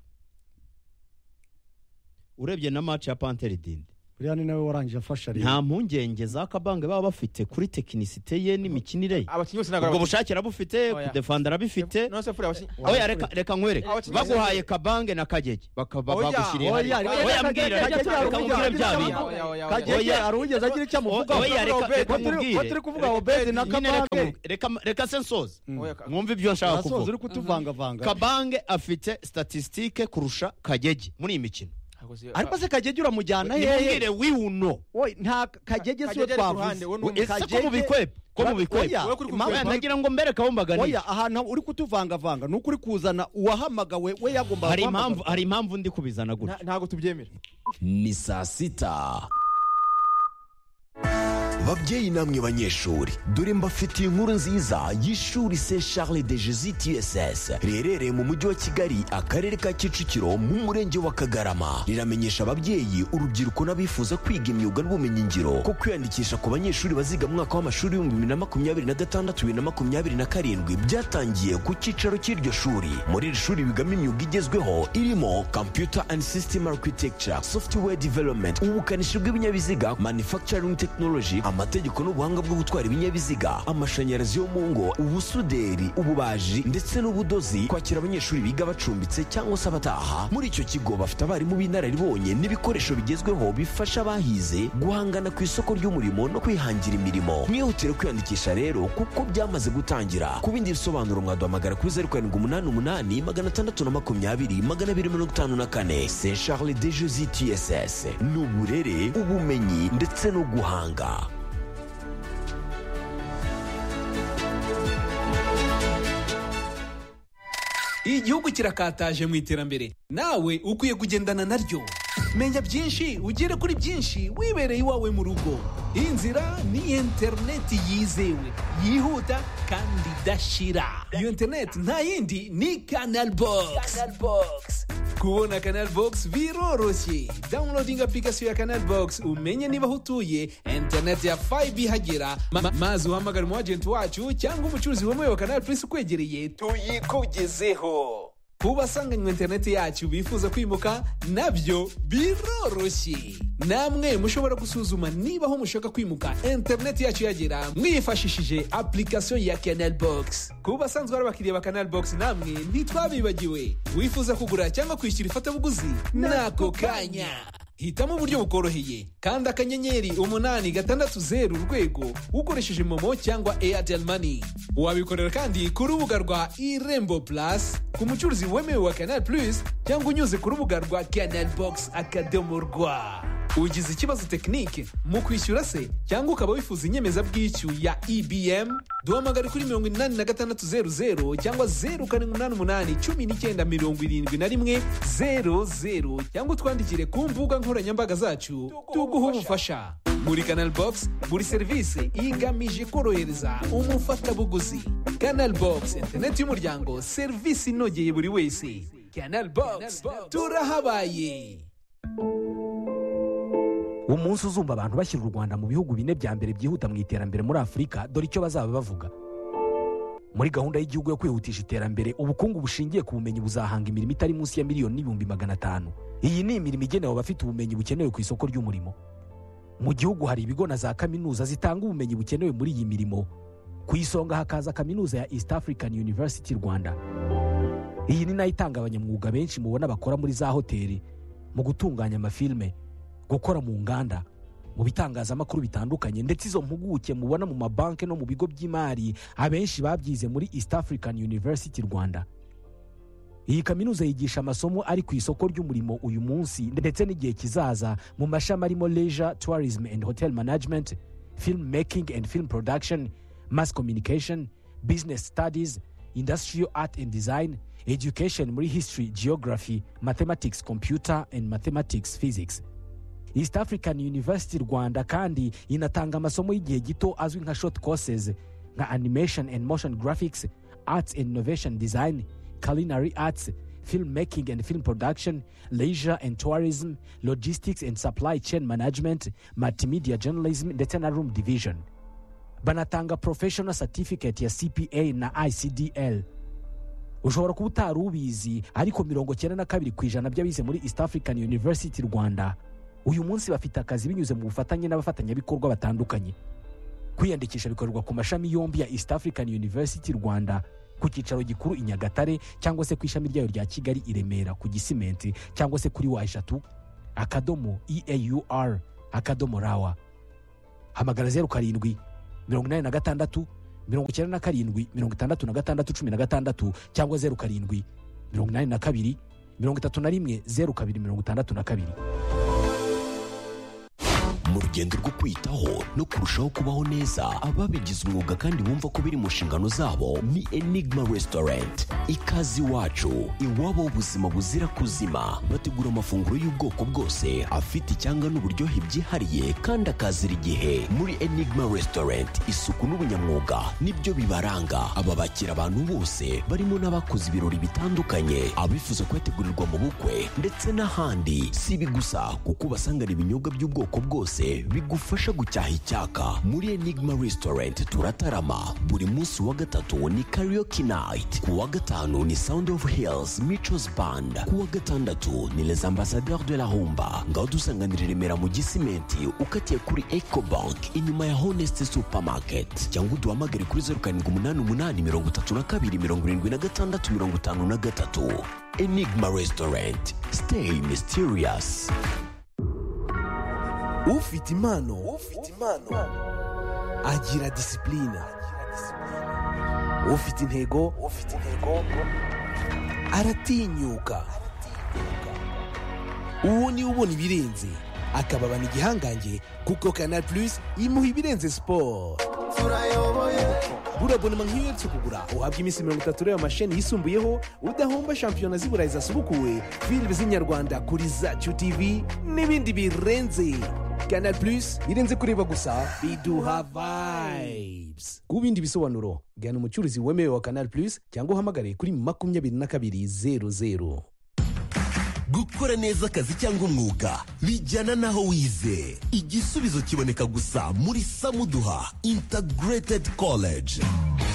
urebye na match ya panteri dinde buriya ni nawe warangije afasha rero nta mpungenge za kabange baba bafite kuri tekinisite ye n'imikinire ye abakinnyi bose ubwo ntabwo bushake arabufite Oya. kudefanda arabifite none se furi abakinnyi oya reka reka nkwereke Abakinnyi- baguhaye kabange na kagege bakaba Oya, bagushyiriye oya, hariya. oya, oya Kagege, mbwira Kagege, reka nkubwire Kagege, bya Kagege, bindi Kagege, Oya. kagege aruwigeze agira icyo amuvugaho oya reka reka Obedi, ko nkubwire turi kuvuga obedi na Nyine reka kabange nkubwire. Reka- reka se nsoze Oya, ka- mwumve ibyo nshaka arasoza uri kuvuga kutuvangavanga kabange afite statisitike kurusha kagege muri iyi mikino ntabwo si- ariko se kagege uramujyana hehe nimbwire wiwuno Wowe, nta kagege siwe Kagege ari ku ruhande, twavuze wowe ni umwe. ese ko mubikwepa ko mubikwepa Oya, Wowe kuri impamvu- Oya, nagira ngo mbereke aho mbaganisha oya ahantu uri kutuvangavanga ni ukuri kuzana uwahamagawe we yagomba hari impamvu hari impamvu ndi kubizana gutya Nta- ntabwo tubyemera ni saa sita babyeyi namwe banyeshuri dore mbafitiye inkuru nziza y'ishuri se charles de jesus tss riherereye mu mujyi wa kigali akarere ka kicukiro mu murenge wa kagarama riramenyesha ababyeyi urubyiruko n'abifuza kwiga imyuga n'ubumenyingiro ko kwiyandikisha ku banyeshuri baziga mu mwaka w'amashuri w'ibihumbi bibiri na makumyabiri na gatandatu bibiri na makumyabiri na karindwi byatangiye ku cyicaro cy'iryo shuri muri iri shuri bigamo imyuga igezweho irimo computer and system architecture software development ubukanishi bw'ibinyabiziga manufacturing technology amategeko n'ubuhanga bwo gutwara ibinyabiziga amashanyarazi yo mu ngo ubusuderi ububaji ndetse n'ubudozi kwakira abanyeshuri biga bacumbitse cyangwa se abataha muri icyo kigo bafite abarimu b'inararibonye n'ibikoresho bigezweho bifasha abahize guhangana ku isoko ry'umurimo no kwihangira imirimo mwihutire kwiyandikisha rero kuko byamaze gutangira ku bindi bisobanuro mwaduhamagara kuri zeru karindwi umunani umunani magana atandatu na makumyabiri magana abiri mirongo itanu na kane se charles de jesi tss ni uburere ubumenyi ndetse no guhanga igihugu kirakataje mu iterambere nawe ukwiye kugendana naryo menya byinshi ugere kuri byinshi wibereye iwawe mu rugo inzira ni interineti yizewe yihuta kandi idashira iyo interineti nta yindi ni kanal bogisi kubona kanal bogisi biroroshye dawunilodinga apurikasiyo ya kanal bogisi umenye niba aho utuye interineti ya fayibe ihagera ma- ma- maze uhamagare umu ajenti wacu cyangwa umucuruzi wemewe wa kanal purisi ukwegereye tuyikugezeho ku basanganywe interineti yacu bifuza kwimuka nabyo biroroshye namwe mushobora gusuzuma niba aho mushaka kwimuka interineti yacu yagera mwifashishije application ya canal box ku basanzwe ari abakiriya ba canal box namwe ntitwabibagiwe wifuza kugura cyangwa kwishyura ifatabuguzi n'ako kanya hitamo uburyo bukoroheye kandi akanyenyeri umunani gatandatu zeru urwego ukoresheje momo cyangwa airtel money wabikorera kandi ku rubuga rwa irembo plus ku mucuruzi wemewe wa canal plus cyangwa unyuze ku rubuga rwa canal box akadomo rwa ugize ikibazo tekinike mu kwishyura se cyangwa ukaba wifuza inyemezabwishyu ya ebm duhamagare kuri mirongo inani na gatandatu zeru zeru cyangwa zeru karindwi umunani umunani cumi n'icyenda mirongo irindwi na rimwe zeru zeru cyangwa utwandikire ku mbuga nkoranyambaga zacu tuguha ubufasha muri canal box buri serivisi igamije korohereza umufatabuguzi canal box interineti y'umuryango serivisi inogeye buri wese canal box turahabaye umunsi uzumva abantu bashyira u rwanda mu bihugu bine bya mbere byihuta mu iterambere muri afurika dore icyo bazaba bavuga muri gahunda y'igihugu yo kwihutisha iterambere ubukungu bushingiye ku bumenyi buzahanga imirimo itari munsi ya miliyoni n'ibihumbi magana atanu iyi ni imirimo igenewe abafite ubumenyi bukenewe ku isoko ry'umurimo mu gihugu hari ibigo na za kaminuza zitanga ubumenyi bukenewe muri iyi mirimo ku isonga hakaza kaminuza ya east african university rwanda iyi ni nayo itanga abanyamwuga benshi mubona bakora muri za hoteli mu gutunganya amafilme gukora mu nganda mu bitangazamakuru bitandukanye ndetse izo mpuguke mubona mu mabanki no mu bigo by'imari abenshi babyize muri east african university rwanda iyi kaminuza yigisha amasomo ari ku isoko ry'umurimo uyu munsi ndetse n'igihe kizaza mu mashami arimo leisure tourism and hotel management film making and film production mass communication business studies industrial art and design education muri history geography mathematics computer and mathematics physics east african university rwanda kandi inatanga amasomo y'igihe gito azwi nka short courses nka animation and motion graphics arts and innovation design culinary arts film making and film production leisure and tourism logistics and supply chain management multimedia journalism ndetse na room division banatanga professional certificate ya cpa na icdl ushobora kuba utari ubizi ariko mirongo cyenda na kabiri ku ijana by'abize muri east african university rwanda uyu munsi bafite akazi binyuze mu bufatanye n'abafatanyabikorwa batandukanye kwiyandikisha bikorerwa ku mashami yombi ya east african university rwanda ku cyicaro gikuru i nyagatare cyangwa se ku ishami ryayo rya kigali i remera ku gisimenti cyangwa se kuri wa eshatu akadomo eaur akadomo rawa hamagara zeru karindwi mirongo inani na gatandatu mirongo icyenda na karindwi mirongo itandatu na gatandatu cumi na gatandatu cyangwa zeru karindwi mirongo inani na kabiri mirongo itatu na rimwe zeru kabiri mirongo itandatu na kabiri mu rugendo rwo kwiyitaho no kurushaho kubaho neza ababigize umwuga kandi bumva ko biri mu nshingano zabo ni enigma restaurant ikaze iwacu iwabo ubuzima buzira kuzima bategura amafunguro y'ubwoko bwose afite icyanga n'uburyohe byihariye kandi akazira igihe muri enigma restaurant isuku n'ubunyamwuga nibyo bibaranga aba bakira abantu bose barimo n'abakoze ibirori bitandukanye abifuza kuyategurirwa mu bukwe ndetse n'ahandi si ibi gusa kuko ubasangana ibinyobwa by'ubwoko bwose bigufasha gucyaha icyaka muri enigma restaurant turatarama buri munsi wa gatatu ni karaoke night ku wa gatanu ni sound of hills michos band ku wa gatandatu ni les ambassadeurs de la humba ngaho dusanganira i remera mu gisimenti ukatiye kuri ecobank inyuma ya honest supermarket cyangwa uduhamagare kuri zeru karindwi umunani umunani mirongo itatu na kabiri mirongo irindwi na gatandatu mirongo itanu na gatatu enigma restaurant stay mysterious ufite impano ufite impano agira disipulina ufite intego ufite intego aratinyuka uwo niwe ubona ibirenze akababana igihangange kuko kanal plus imuha ibirenze siporo burabonema nk'iyo uherutse kugura uhabwa iminsi mirongo itatu y'ayo masheni yisumbuyeho udahomba shampiyona z'i burayi zasubukuwe filime z'inyarwanda kuri zacu tv n'ibindi birenze kanal plus irenze kureba gusa biduha vibes ku bindi bisobanuro gana umucuruzi wemewe wa kanal plus cyangwa uhamagare kuri makumyabiri na kabiri zeru zeru gukora neza akazi cyangwa umwuga bijyana n'aho wize igisubizo kiboneka gusa muri samuduha integrated college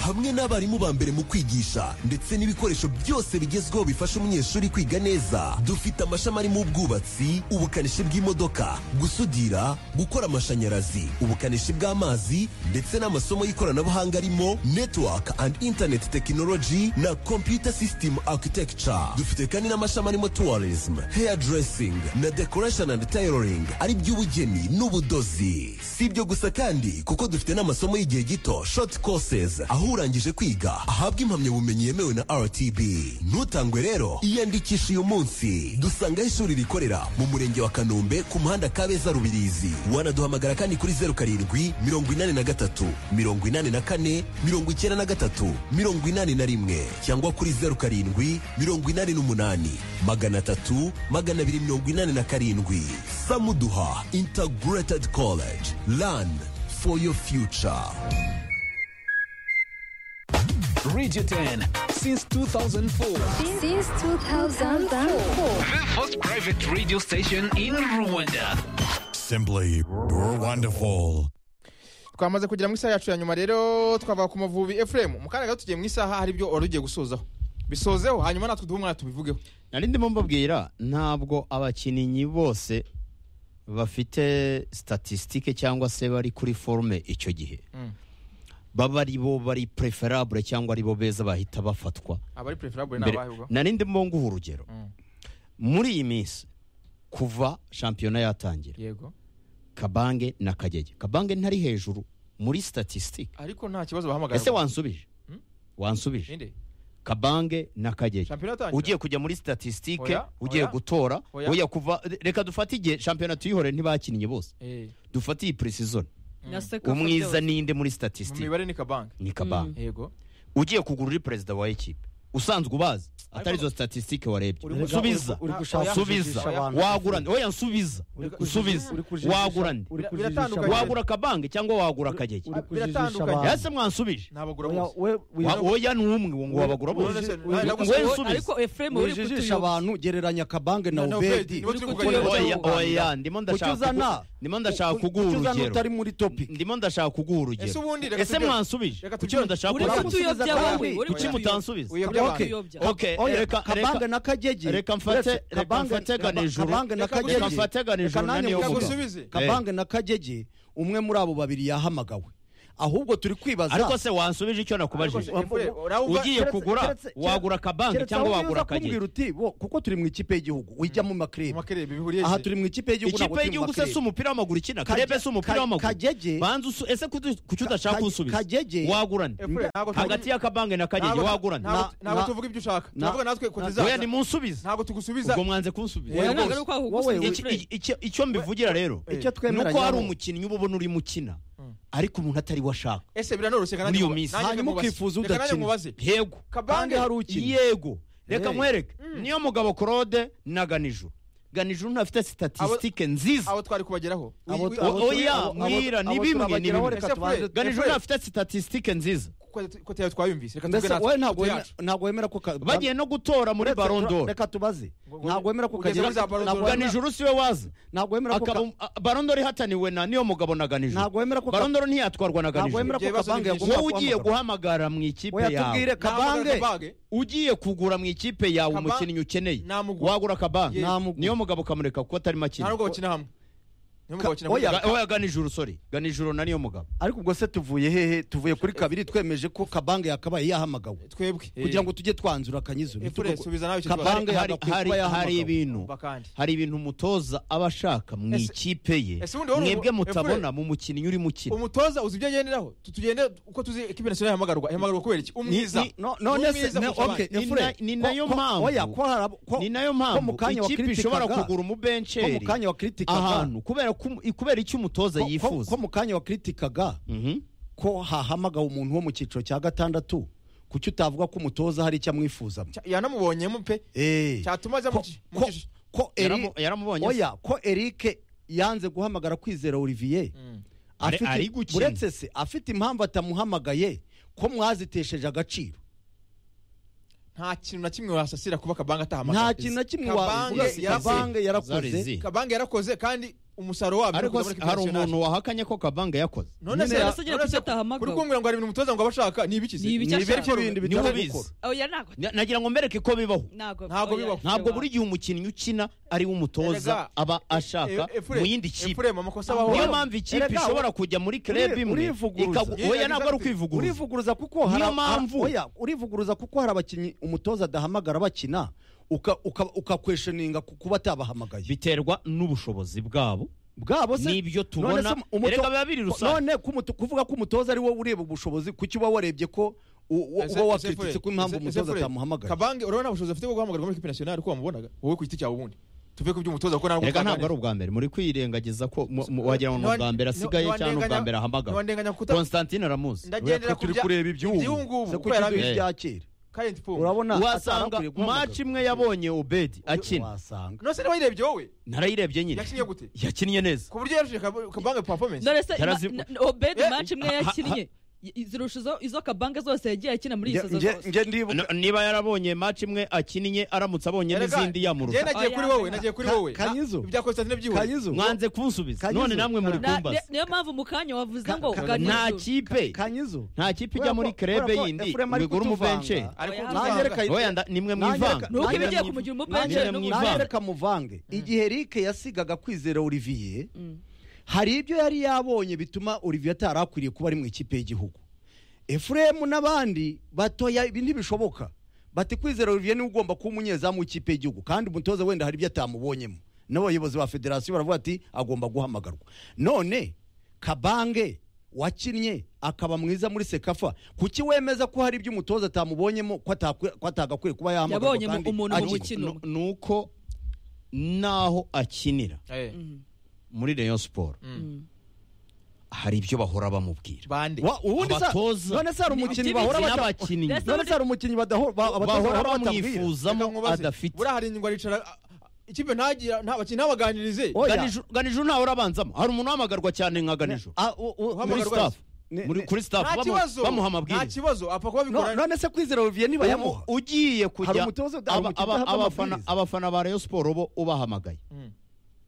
hamwe n'abarimu ba mbere mu kwigisha ndetse n'ibikoresho byose bigezweho bifasha umunyeshuri kwiga neza dufite amashami arimo ubwubatsi ubukanishi bw'imodoka gusudira gukora amashanyarazi ubukanishi bw'amazi ndetse n'amasomo y'ikoranabuhanga arimo network and internet technology na computer system architecture dufite kandi n'amashami arimo tourism hairdressing na decoration and tailoring ari by'ubugeni n'ubudozi si ibyo gusa kandi kuko dufite n'amasomo y'igihe gito short courses aho urangije kwiga ahabwa impamyabumenyi yemewe na rtb ntutangwe rero iyandikisha uyu munsi dusangaho ishuri rikorera mu murenge wa kanombe ku muhanda kabeza rubirizi wanaduhamagara kandi kuri zeru karindwi mirongo inani na gatatu mirongo inani na kane mirongo icyenda na gatatu mirongo inani na rimwe cyangwa kuri zeru karindwi mirongo inani n'umunani magana atatu magana abiri mirongo inani na karindwi samuduha integrated college learn for your future Radio 10 since 2004. Since 2004. The first private radio station in Rwanda. Simply wonderful. twamaze kugera mu isaha yacu ya nyuma rero twava ku mavubi efuremu mu kanya gato tugiye mu isaha hari ibyo wari ugiye gusozaho bisozeho hanyuma natwe duhe umwanya tubivugeho nari ndimo mbabwira ntabwo abakinnyi bose bafite statisitike cyangwa se bari kuri forume icyo gihe baba ari bo bari preferable cyangwa ari bo beza bahita bafatwa abari preferable ni Mbere- abahe ubwo nari ndimo nguha urugero Mm. muri iyi minsi kuva shampiyona yatangira yego kabange na kagege kabange ntari hejuru muri statisitike ariko nta kibazo bahamagara ese wansubije Mm. wansubije ninde kabange na kagege shampiyona yatangira ugiye kujya muri statisitike Oya, ugiye oya, gutora oya. oya kuva reka dufate igihe shampiyona tuyihore ntibakinnye bose Eh, dufate iyi preseason na sekafa umwiza byose. ninde muri mu statisitike mibare ni kabange ni kabange yego ugiye kugura uri perezida wa ekipe usanzwe ubazi atari izo statisitike warebye Uri gushaka- subiza uri gushaka subiza kujijisha abantu. wagura nde oya nsubiza Uri kujijisha- usubiza uri kujijisha- wagura nde uri Bira- kujijisha biratandukanye. abantu. wagura akabange cyangwa wagura akagege uri kujijisha Biratandukanye. abantu. yase mwansubije ntabagura Oya, bose we- we- Wa- oya ni umwe ngo wabagura Uri- bose uri- uri- ngo we nsubize ariko efuremu uri wijijisha kutuyobya abantu gereranya kabange na Na Obedi. ubedi Nibo turi Uri kuganira. kutuyobya. oya oya ndimo ndashaka Kuki uzana? kugu- ndimo ndashaka Kuki kuguha uza urugero n'utari muri topic ndimo ndashaka kuguha urugero Ese ubundi reka ese tujye- mwansubije reka kuki tujye- mudashaka Ureka kunsubiza tuyobya kandi? wowe, ureka kuki tuyobya. mutansubiza Uyobya abantu. Uyobya. Okay, Oya, reka- Kabanga reka- na Kagege. reka mfate Uretse reka Kabanga- mfate Kaba- ganijuru Kabanga na Kagege. reka mfate Reka ganijuru nanjye naniyo mvuga. vuga Kabanga na Kagege umwe muri abo babiri yahamagawe ahubwo turi kwibaza ariko se wansubije icyo nakubajije ugiye kugura Keretse- wagura kabanga keretse cyangwa ahubwo wagura uza kumbwira akagera uti bo kuko turi mu ikipe y'igihugu ujya mu makrebe aha turi mu ikipe y'igihugu ntabwo ikipe turi mu y'igihugu se makrebe. si umupira w'amaguru ikina Kaje- karebe si umupira Ka- w'amaguru Kagege- banza usu- ese kutu- kuki udashaka Ka- kunsubiza Kagege- wagurane Efure, ntabwo tuvuga- hagati ya kabanga na kagege Ntabwo- wagurane ntabwo- ntabwo tuvuga ibyo ushaka turavuga natwe kotiza oya nimunsubize ntabwo tugusubiza ubwo mwanze kunsubiza Oya, ntabwo ari uko Wowe, wagusubiza. iki- iki- icyo- icyo mbivugira rero Icyo ni twemera uko hari nyawo. umukinnyi uba ubona urimo ukina ariko umuntu atari we ashaka ese biranoroshye muri iyo minsi yego Kabanga hari ukina. yego reka Hey. nkwereke niyo mugabo claude na ganijuru ganijuru ntafite sitatistike nziza abo twari kubageraho Wi- wi- wi- oya abo- mwira abo- ni abo bimwe ni turabageraho, bimwe reka tubanze- ganijuru Efure, ntafite sitatistike nziza ko- ko tayari twayumvise reka tuvuge Mbese natwe wowe ntabwo ifoto wemera- yacu. ntabwo wemera ko Kabanga- bagiye no gutora muri Uretse- Ballon d'Or. Reka tubaze ntabwo wemera ko Ugeze Kagere muri za Ballon d'Or. Ganijuru siwe wazi ntabwo wemera ko Ka- barondoro ihataniwe na niyo mugabo na ganijuru Ntabwo wemera ko Ka- barondoro ntiyatwarwa na Ntabwo wemera ko Kabanga ganijuru yagomba wowe ugiye guhamagara guhamagara. mu ikipe Oya, tubwire yawe Kabange. Kabange. ugiye kugura mu ikipe yawe Kabange. umukinnyi ukeneye wagura kabanga niyo mugabo kamureka kuko atarimo akina nta nubwo bakina hamwe niyo mugabo bakina oya hamwe oya ganijuru sorry ganijuru na niyo mugabo ariko ubwo se tuvuye hehe tuvuye kuri kabiri twemeje ko kabanga yakabaye yahamagawe twebwe kugira ngo tujye twanzura akanyizuru Efure, subiza nawe icyo kabanga kibazo. yagakwiye hari, kuba hari yahamagawe ibintu hari ibintu umutoza aba ashaka mu Ese- ikipe ye ese ubundi wari umu- mwebwe mutabona Efure- mu mukinnyi urimo ukina umutoza uzi ibyo agenderaho tugende uko tuzi ikipe nationale ihamagarwa ihamagarwa kubera iki umwiza Ni- ni- no- none se- Umwiza ne- kurusha okay, abandi. Efure, Ni- ni nayo Ko- ko- mpamvu- oya, ko harab- ko- ni nayo ko mpamvu mu kanya ikipe ishobora wakritikaga- kugura umubenceri ko mu kanya wakritikaga- ahantu kubera ko- kubera icyo umutoza Ko- ko- yifuza ko mu kanya wakritikaga ko hahamagawe umuntu wo mu cyiciro cya gatandatu kuki utavuga ko umutoza hari icyo amwifuzamo yanamubonyemo pe cyatuma ajya mu ki- mu ko- ki- ko Yaramu- Eric yaramubonye se. oya ko Eric yanze guhamagara kwizera Olivier Ari- afite ari gukina. uretse se afite impamvu atamuhamagaye ko mwazitesheje agaciro nta kintu na kimwe wasasira kuba kabanga atahamagara nta kintu na kimwe wabivuga Kabange si yarakoze. kabanga yarakoze Zarizi. kabanga yarakoze kandi umusaruro wabyo ariko ukazabona ikipe hari nationale. umuntu wahakanye ko kabanga yakoze none se none se kuri kumbwira ngo hari ibintu umutoza ngo abashaka ni ibiki se Ni ibiki ashaka. Niwe bitari ubizi. gukora. oya ntabwo Na- nagira ngo mbereke ko bibaho ntabwo Ntabwo oya. bibaho. ntabwo buri gihe umukinnyi ukina ari we umutoza Erega, aba ashaka e- Efure, mu yindi kipe Efure, mu makosa abaho. niyo mpamvu ikipe Erega, ishobora kujya muri kleb imwe ikagu- oya ntabwo ari ukwivuguruza urivuguruza kuko hari Niyo ab- mpamvu. oya, urivuguruza kuko hari abakinnyi umutoza adahamagara bakina uka- uka- ukakwesheninga ku kuba atabahamagaye biterwa n'ubushobozi bwabo bwabo se Nibyo tubona. None se umuto- Erega biba biri rusange. none ko umuto- kuvuga ko umutoza ari wowe ureba ubushobozi kuki uba warebye ko u- u- Ese- uba ese Efure, wakritse ko impamvu ese- umutoza Efure, atamuhamagaye kabange urabona nta bushobozi afite bwo guhamagarwa muri ikipe nationale uko wamubonaga wowe ku giti cyawe ubundi tuve ku by'umutoza kuko ntabwo reka utangana. ntabwo ari ubwa mbere muri kwirengagiza ko mu- mu- wagira ngo ni ubwa mbere asigaye Ntiwa- cyangwa ni ubwa ntiwandenganya- mbere ahamagawe ntiwandenganya kuta- constantine aramuzi Ndagendera ku bya- iby'ubu, Se kuki kubera duha biki? ibya kera Current form. urabona wasanga atarakwiriye guhamagara. maci imwe yabonye obedi akina wasanga none se niba yirebye wowe narayirebye nyine yakinnye gute yakinnye neza ku buryo yarushije Kab- kabange performance dore se Tarazi- ma- na- obedi Eh, maci imwe ha- ha- yakinnye i- zirusha izo- izo kabanga zose yagiye akina muri izo Nge- zose nge ndibuka- No, niba yarabonye maci imwe akinnye aramutse abonye Erega, n'izindi njye yamuruta nagiye kuri wowe nagiye kuri wowe ibya Constantine byihuse mwanze kunsubiza Kanyizo. none namwe muri Na- kumbaza ni- niyo mpamvu mu kanya wavuze ngo nta kipe nta kipe ijya muri krebe yindi ngo igure umubenche oya nda- nimwe mwivanga nangereka muvange igihe rike yasigaga kwizera olivier hari ibyo yari yabonye bituma olivier atari akwiriye kuba ari mu ikipe y'igihugu efuremu n'abandi batoya ibi ntibishoboka bati kwizera olivier niwe ugomba kuba umunyezamu w'ikipe y'igihugu kandi umutoza wenda hari ibyo atamubonyemo n'abayobozi ba federasiyo baravuga ati agomba guhamagarwa none kabange wakinnye akaba mwiza muri sekafa kuki wemeza ko hari ibyo umutoza atamubonyemo ko atakwi- ko atagakwiye kuba yahamagarwa Yabonye mu- kandi umuntu mu akina? mukino. No- ni uko naho akinira muri rayon siporo hari ibyo bahora bamubwira Wa- ubundi sa- Abatoza. none se hari Ni umukinnyi ibiti bahora bibiri bata- n'abakinnyi. None se hari umukinnyi badaho- ba- abatoza bahora batamubwira? adafite buriya hari ingingo aricara a- a- ikipe ntagira nta bakinnyi ntabaganirize Ganijuru- ganijuru ntawe urabanzamo hari umuntu uhamagarwa cyane nka ganijuru muri Uhamagarwa staff ne- muri ne- kuri staff nta bamu- kibazo bamuha nta amabwiriza kibazo apfa kuba No- bigoranye none se kwizera olivier niba yamuha ugiye Hari kujya umutoza udaha aba- umukino aba- udahabwa abafana amabwiriza. abafana ba rayon siporo bo ubahamagaye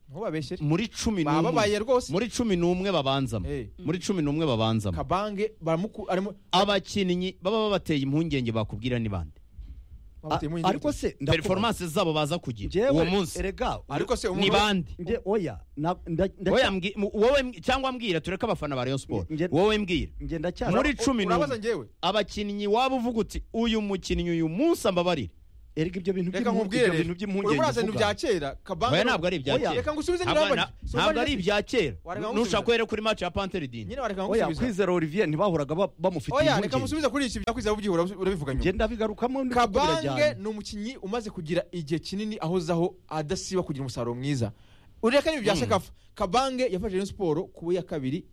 ntubabeshyere muri cumi n'umwe bababaye rwose muri cumi n'umwe babanzamo Eh. muri cumi n'umwe babanzamo kabange baramuku arimo abakinnyi baba babateye impungenge bakubwira ni bande bamuteye impungenge. ariko se ndakubaza. performance zabo baza kugira Njyewe, uwo munsi erega ariko se ni umuntu bande nde oya na- nda- nda- wowe mbwi- mu- wowe mbwi- cyangwa mbwira tureke abafana ba Rayon Sport Nge- wowe mbwira nge ndacyari muri u- cumi urabaza n'umwe njyewe abakinnyi waba uvuga uti uyu mukinnyi uyu munsi ambabarire erega ibyo bintu reka by'impungenge, nkubwire ibyo bintu rero urimo uraza ibintu bya by'impungenge kera kabange oya ntabwo ari ibya Oya, kera reka ngusubize Ntabwo- nyirahabone na- ntabwo ari ibya kera Wareka nushaka ngusubize. kubereka kuri match ya Panthère dini nyine wareka oya nkusubiza kwizera olivier ntibahuraga ba- bamufitiye oya reka impungenge musubize kuri iki byakwiza ubyiho urabi- urabivuga nyuma nge ndabigarukamo ndi kuko kabange birajyana. ni umukinnyi umaze kugira igihe kinini ahoze aho adasiba kugira umusaruro mwiza ureka niba byasha kafa kabange yafashe Rayon Sport kuba ya kabiri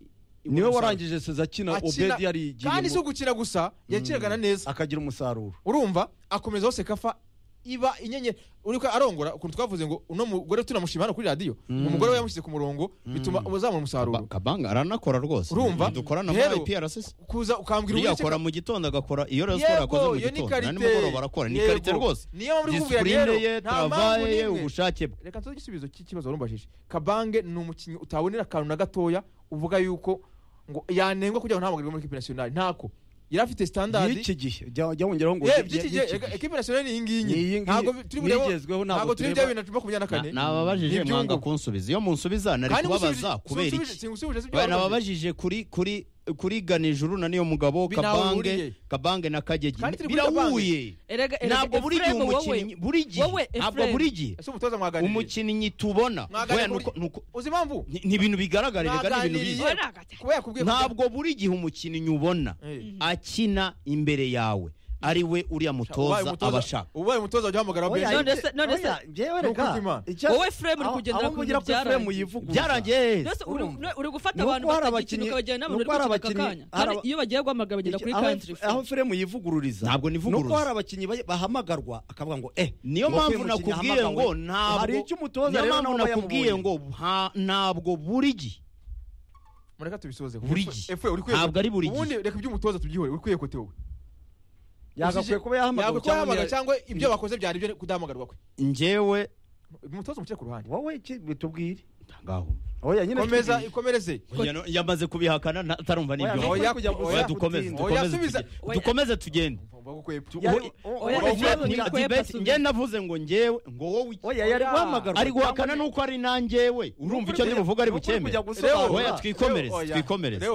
niwe warangije seza akina Akina- obedi yari kandi si igiyemo ugukina gusa yakiragana neza akagira umusaruro urumva akomeza hose kafa iba inyenyeri uriko arongora ukuntu twavuze ngo uno mugore tunamushima hano kuri radiyo umugore we yamushyize ku murongo bituma uzamura umusarururo kabanga aranakora rwose Urumva? dukorana Rero- muri IPRS kuza ukambwira buriya uburyo akora mu gitondo agakora iyo Rayon Sport yakoze mu iyo ni gitondo na karite nimugoroba arakora ni Yego. karite rwose niyo mpamvu uri kubwira disipurine ye rero nta mpamvu travaye ye n'imwe ubushake bwe reka tuze igisubizo cy'ikibazo warumbajije kabange ni umukinnyi utabonera akantu na gatoya uvuga yuko ngo yanengwa kugira ngo ntahamagarwe muri ekipi nasiyonari ntako yari afite sitandadi y'iki gihe jya jya wongeraho ngo yewe y'iki by'iki gihe gihe. ekipi nasiyonari ni iyi ngiyi Ni iyi ngiyi, ntabwo turi kureba nigezweho, ntabwo ntabwo turi bya tureba. bintu na makumyabiri na kane nababajije n'ibyungu. mwanga kunsubiza iyo munsubiza nari Kandi kubabaza ngusubije- kubera sinsubije- iki sinsubije sibyo Ba- warumbajije. nababajije kuri kuri kuri ganijuru na niyo mugabo Bi- ntawe kabange bihuriye. kabange na kagegi Kandi turi kuri birahuye Erega- erega ntabwo buri gihe Efremu, wowe- umukinnyi buri gihe wowe ntabwo Efremu. buri gihe ese umutoza mwaganiriye umukinnyi tubona Mwaganiriye oya, nuko- buri- nuko- uzi impamvu ni ni ibintu bigaragara rega ni ibintu biza Mwaganiriye. kuba yakubwiye ntabwo buri gihe umukinnyi ubona Eh. akina imbere yawe ari we uriya ubaye mutoza aba umutoza ashaka ubaye umutoza wajya uhamagara Oya, benshi none se- none se- oya, njyewe Ni ukuri rega, kw'Imana. icya- Wowe Frem uri aho- kugendera aho ku mugira bintu ko Frem byarangiye. yivuguruza. byarangiye heza Mbese uri- urumva. uri gufata Nuko abantu hari bakagikina abakinnyi- ukabajyana n'abantu nuko bari hari kugikina aka abakinnyi- kanya kandi hari- iyo bagiye guhamagara bagenda kuri aho- country aho firemu yivugururiza Ntabwo nivuguruza. nuko hari abakinnyi ba- bahamagarwa akavuga ngo eh niyo ngo uyu mpamvu mukinnyi nakubwiye yahamagawe. ngo ntabwo hari icyo umutoza niyo rero mpamvu nawe aba nakubwiye ngo yamubonye. nta- ntabwo buri gihe mureka tubisoze Buri gihe. Ntabwo ari buri gihe. ubundi reka iby'umutoza tubyihore uri kwiye kote wowe yagakwiye kuba yahamagawe Yagakwiye kuba yahamagawe cyangwa cyangwa ibyo bakoze byari ibyo kudahamagarwa kwe njyewe umutoza umushyire ku ruhande wowe iki bitubwire ngaho oya nyine komeza bitubwire. ikomereze Yano- yamaze kubihakana nta- atarumva ni Oya, ibyo oya, Oya, oya, dukomeze oya, dukomeze subiza. tugende. dukomeze tugende Yari- Yari- oya, Oya, Efrem, oya, ni- oya, kwepa dibeti subiza. njye navuze ngo njyewe ngo wowe iki? oya yari guhamagarwa ari guhakana nuko ari nanjyewe urumva icyo ndi buvuga ari bukemere oya twikomereze twikomereze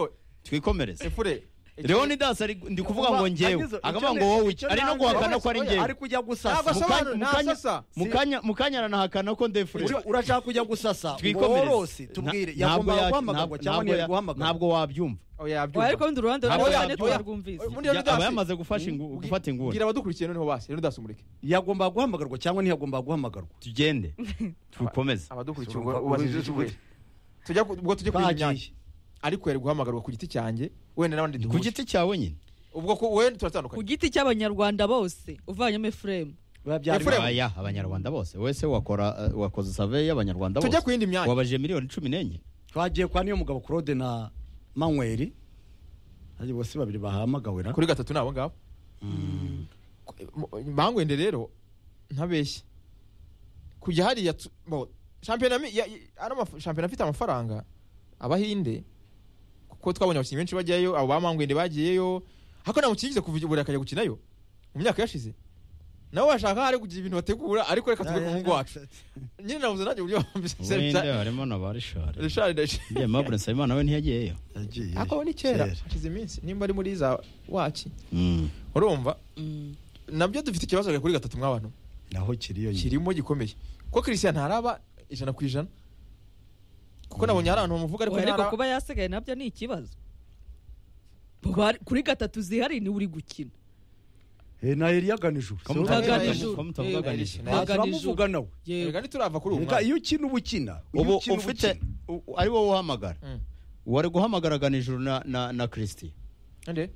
twikomereze efure leoni dasi ari ndi kuvuga ngo njyewe akavuga ngo wowe iki? ari no guhakana ko ari njyewe ari kujya ntabwo gusasa asobanura ntasasa mukanya mukanya aranahakana ko ndefure Uri- urashaka kujya gusasa twikomereze twikorose tubwire Na- ntabwo yagombaga ya- guhamagarwa nab- ntabwo ya- cyangwa ntiyari guhamagarwa ntabwo wabyumva oya oya yabyumva ariko urundi ruhande Ntabwo urarwanya yabyo- oya. twarwumvise Ubundi Leonidas- aba yamaze gufasha ingu- Ubwi- gufata inguni bwira abadukurikiye noneho basi leonidas umureke yagombaga guhamagarwa cyangwa ntiyagombaga guhamagarwa tugende tukomeze abadukurikiye ubwo ubasije icyubahiro tujya ku- ubwo tujye kuri Bagiye. imyanya ariko yari guhamagarwa ku giti cyanjye wenda n'abandi ku duhuje giti cyawe nyine ubwo ku- wenda ku turatandukanye giti cy'abanyarwanda bose uvanyemo Efrem babyara Efuremu. imana. aya abanyarwanda bose wese wakora uh, wakoze save y'abanyarwanda tujya bose ku yindi myanya wabajije miliyoni cumi n'enye twagiye kwa niyo mugabo claude na manweri hari bose babiri bahamagawera kuri gatatu ni abo ngabo bangwende rero ntabeshye kujya hariya tu- bo, shampiyona mi- ya- ya- ano maf- shampiyona afite amafaranga abahinde kuko twabonye abakinnyi benshi bajyayo abo ba mangwende bagiyeyo ariko nta mukinnyi yigeze kuva i Burayi akajya gukinayo mu myaka yashize nabo bashaka hari kugira ibintu bategura ariko reka tuve ku mwuga wacu nyine nabuze nanjye uburyo wenda bambise harimo na ba rishari Richard Ndashi- ye mabure nsabimana we ntiyagiyeyo ako ni kera hashize iminsi nimba ari muri za waci Mm. urumva nabyo dufite ikibazo kuri gatatu mw'abantu naho kiriyo nyine kirimo gikomeye kuko christian ntaraba ijana ku ijana kuko nabonye hari ahantu bamuvuga ariko Oya, ariko ntaraba kuba yasigaye nabyo ni ikibazo Bari- kuri gatatu zihari niwe uri gukina Eh, na eliyaganijuru Kamu Uraganijuru. utavuga- kamu utavuga Uraganijuru. ganijuru. Nta- turamuvuga nawe Yego. reka ntiturava kuri uwo Reka mwanya iyo ukina uba ukina Iyo ubu ukina uba ufite ukina. u- u- ari wowe uhamagara Mm. wari guhamagara ganijuru na na na christie Ande?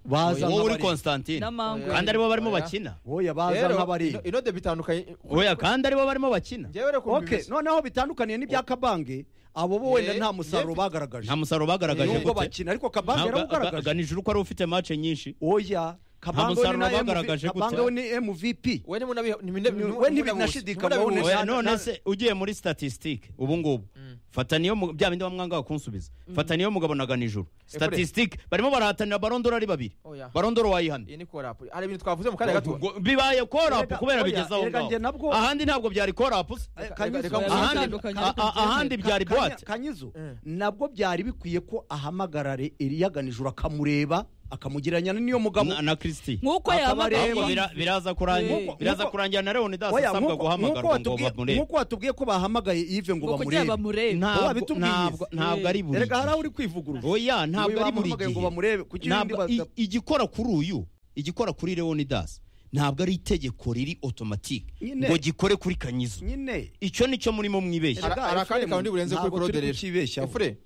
baza wowe uri nk'abari constantine n'amangwe kandi aribo barimo Oya. bakina oya baza Rero, nk'abari ino- inode bitandukanye oya kandi aribo barimo bakina njyewe reka ukumva okay ibimeze. noneho bitandukaniye n'ibya kabange abo bo wenda nta musaruro bagaragaje nta musaruro bagaragaje nubwo ufite. bakina ariko kabange Ntabwo- ga- yarawugaragaje ganijuru ko ari ufite match nyinshi oya kabango musaruro ni na bagaragaje MV gute? kabango we ni mvp we ni munabi ni munabi We ntibinashidikanywaho. Oya, na- none na- se ugiye muri statistique ubu ngubu fata niyo mu- bya bindi bamwanga bakunsubiza fata niyo mugabo na ganijuru statistique barimo barahatanira barondora ari babiri Oya. barondora wayihana iyi ni korapu hari ibintu twavuze mu kanya gato Ngo bibaye korapu Erega, kubera oya, bigeze aho erega ngaho njye nabwo- ahandi ntabwo byari korapu Kanyizo, reka- reka- ahandi bitandukanye, a- a- ahandi byari Kanya- boite kanyizo Mm. nabwo byari bikwiye ko ahamagarare eliyaganijuru akamureba akamugereranya n'iyo mugabo Na- na Christie nk'uko Ahubwo Akabareba. yabaga bira- biraza kurangira Nk'uko- biraza nk'uko- kurangira na Leonidas Oya, asabwa nk'uko- guhamagarwa nk'uko ngo watubwiye- bamurebe nk'uko watubwiye ko bahamagaye ive ngo ngo kugira bamurebe bamurebe Ntabwo- wabitubwiye. ntabwo ntabwo ari buri erega gihe. hari aho uri kwivuguruza oya ntabwo ari buri bamuhamagaye ngo gihe bamurebe kuki Ntabwo- ibindi bata- i- igikora kuri uyu igikora kuri Leonidas ntabwo ari itegeko riri automatique Nyine. ngo gikore kuri kanyizo nyine icyo nicyo murimo mwibeshya Hari- hari akandi kantu burenze kuri Ntabwo turi korodere kukibeshyaho. efure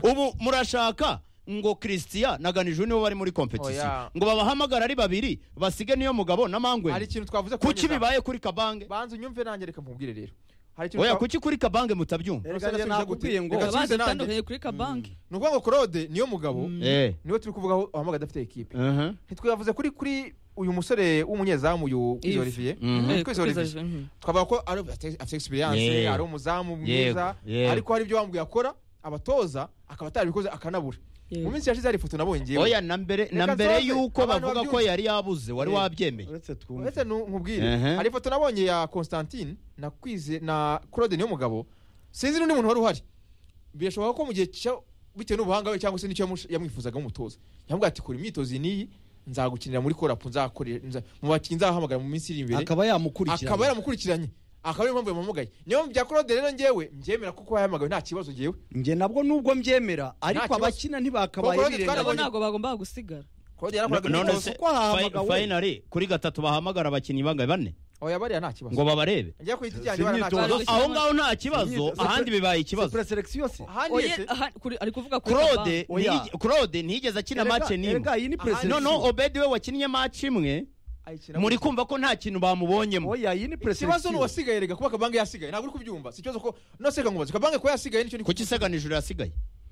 ubu murashaka ngo christian na ganijuru nibo bari muri competition Oya. ngo babahamagara ari babiri basige niyo mugabo na mangwe hari ikintu twavuze ku kuki Banyarwanda. bibaye kuri kabange banza unyumve nanjye reka mubwire rero hari ikintu oya twa- kuki kuri kabange mutabyumva erega njye Reka nakubwiye ngo Reka- bazi bitandukanye kuri kabanki ni ukuvuga ngo korode niyo mugabo eh niwe turi kuvugaho uhamagaye adafite ekipe Mhm. ntitwavuze kuri kuri uyu musore w'umunyezamu uyu Kwiza Yves. Olivier Mhm. Kwiza Eh, kuri Olivier. izo- mhm. twavuga ko ari- afite afite experience Yeah. ari umuzamu mwiza Yego, yego. ariko hari ibyo bambwiye akora abatoza akaba atarabikoze akanabura Yego. mu minsi yashize hari ifoto nabonye ngewe oya na mbere na Reka mbere nsoze. yuko Abantu bavuga ko babyumve. yari yabuze wari Eh. wabyemeye uretse twumve uretse nu- nkubwire Ehe. hari ifoto nabonye ya constantine na kwize na claude niyo mugabo sinzi n'undi muntu wari uhari birashoboka ko mu gihe cya bitewe n'ubuhanga we cyangwa se n'icyo yamush- yamwifuzaga nk'umutoza yamubwira ati kora imyitozo iyi n'iyi nzagukinira muri korapu nzakorera nza- mu bakinnyi nzahamagara mu minsi iri imbere akaba yamukurikirana akaba yaramukurikiranye akaba ariyo mpamvu yamuhamagaye niyo bya claude rero ngewe mbyemera kuko yahamagawe nta kibazo ngewe njye nabwo nubwo mbyemera ariko kibazo. abakina ntibakabaye Kuko Claude birenga Twabonye- nabo ntabwo bagombaga gusigara claude yarakoraga No- none imyitozo se uko ahamagawe. fayinari kuri gatatu bahamagara abakinnyi bangaye bane oya bariya nta kibazo ngo babarebe ngewe ku giti cyanjye bariya nta imyitozo. kibazo Gusa aho ama- ngaho nta kibazo Imyitozo- ahandi bibaye ikibazo preselekisiyo se ahandi Oye, yese aha, kuri- ari kuvuga kuri claude Oya. ntiyige- claude ntiyigeze akina Erega- mace n'imwe erega iyi ni preselekisiyo no no obedi we wakinnye mace imwe ayikina muri gutya. kumva ko nta kintu bamubonyemo oya iyi ikibazo ni ni preselekisiyo uwasigaye rega kuba kabange yasigaye ntabwo uri kubyumva si ikibazo ko nose reka nkubaze kabange ko yasigaye nicyo ni kuki seganijuru yasigaye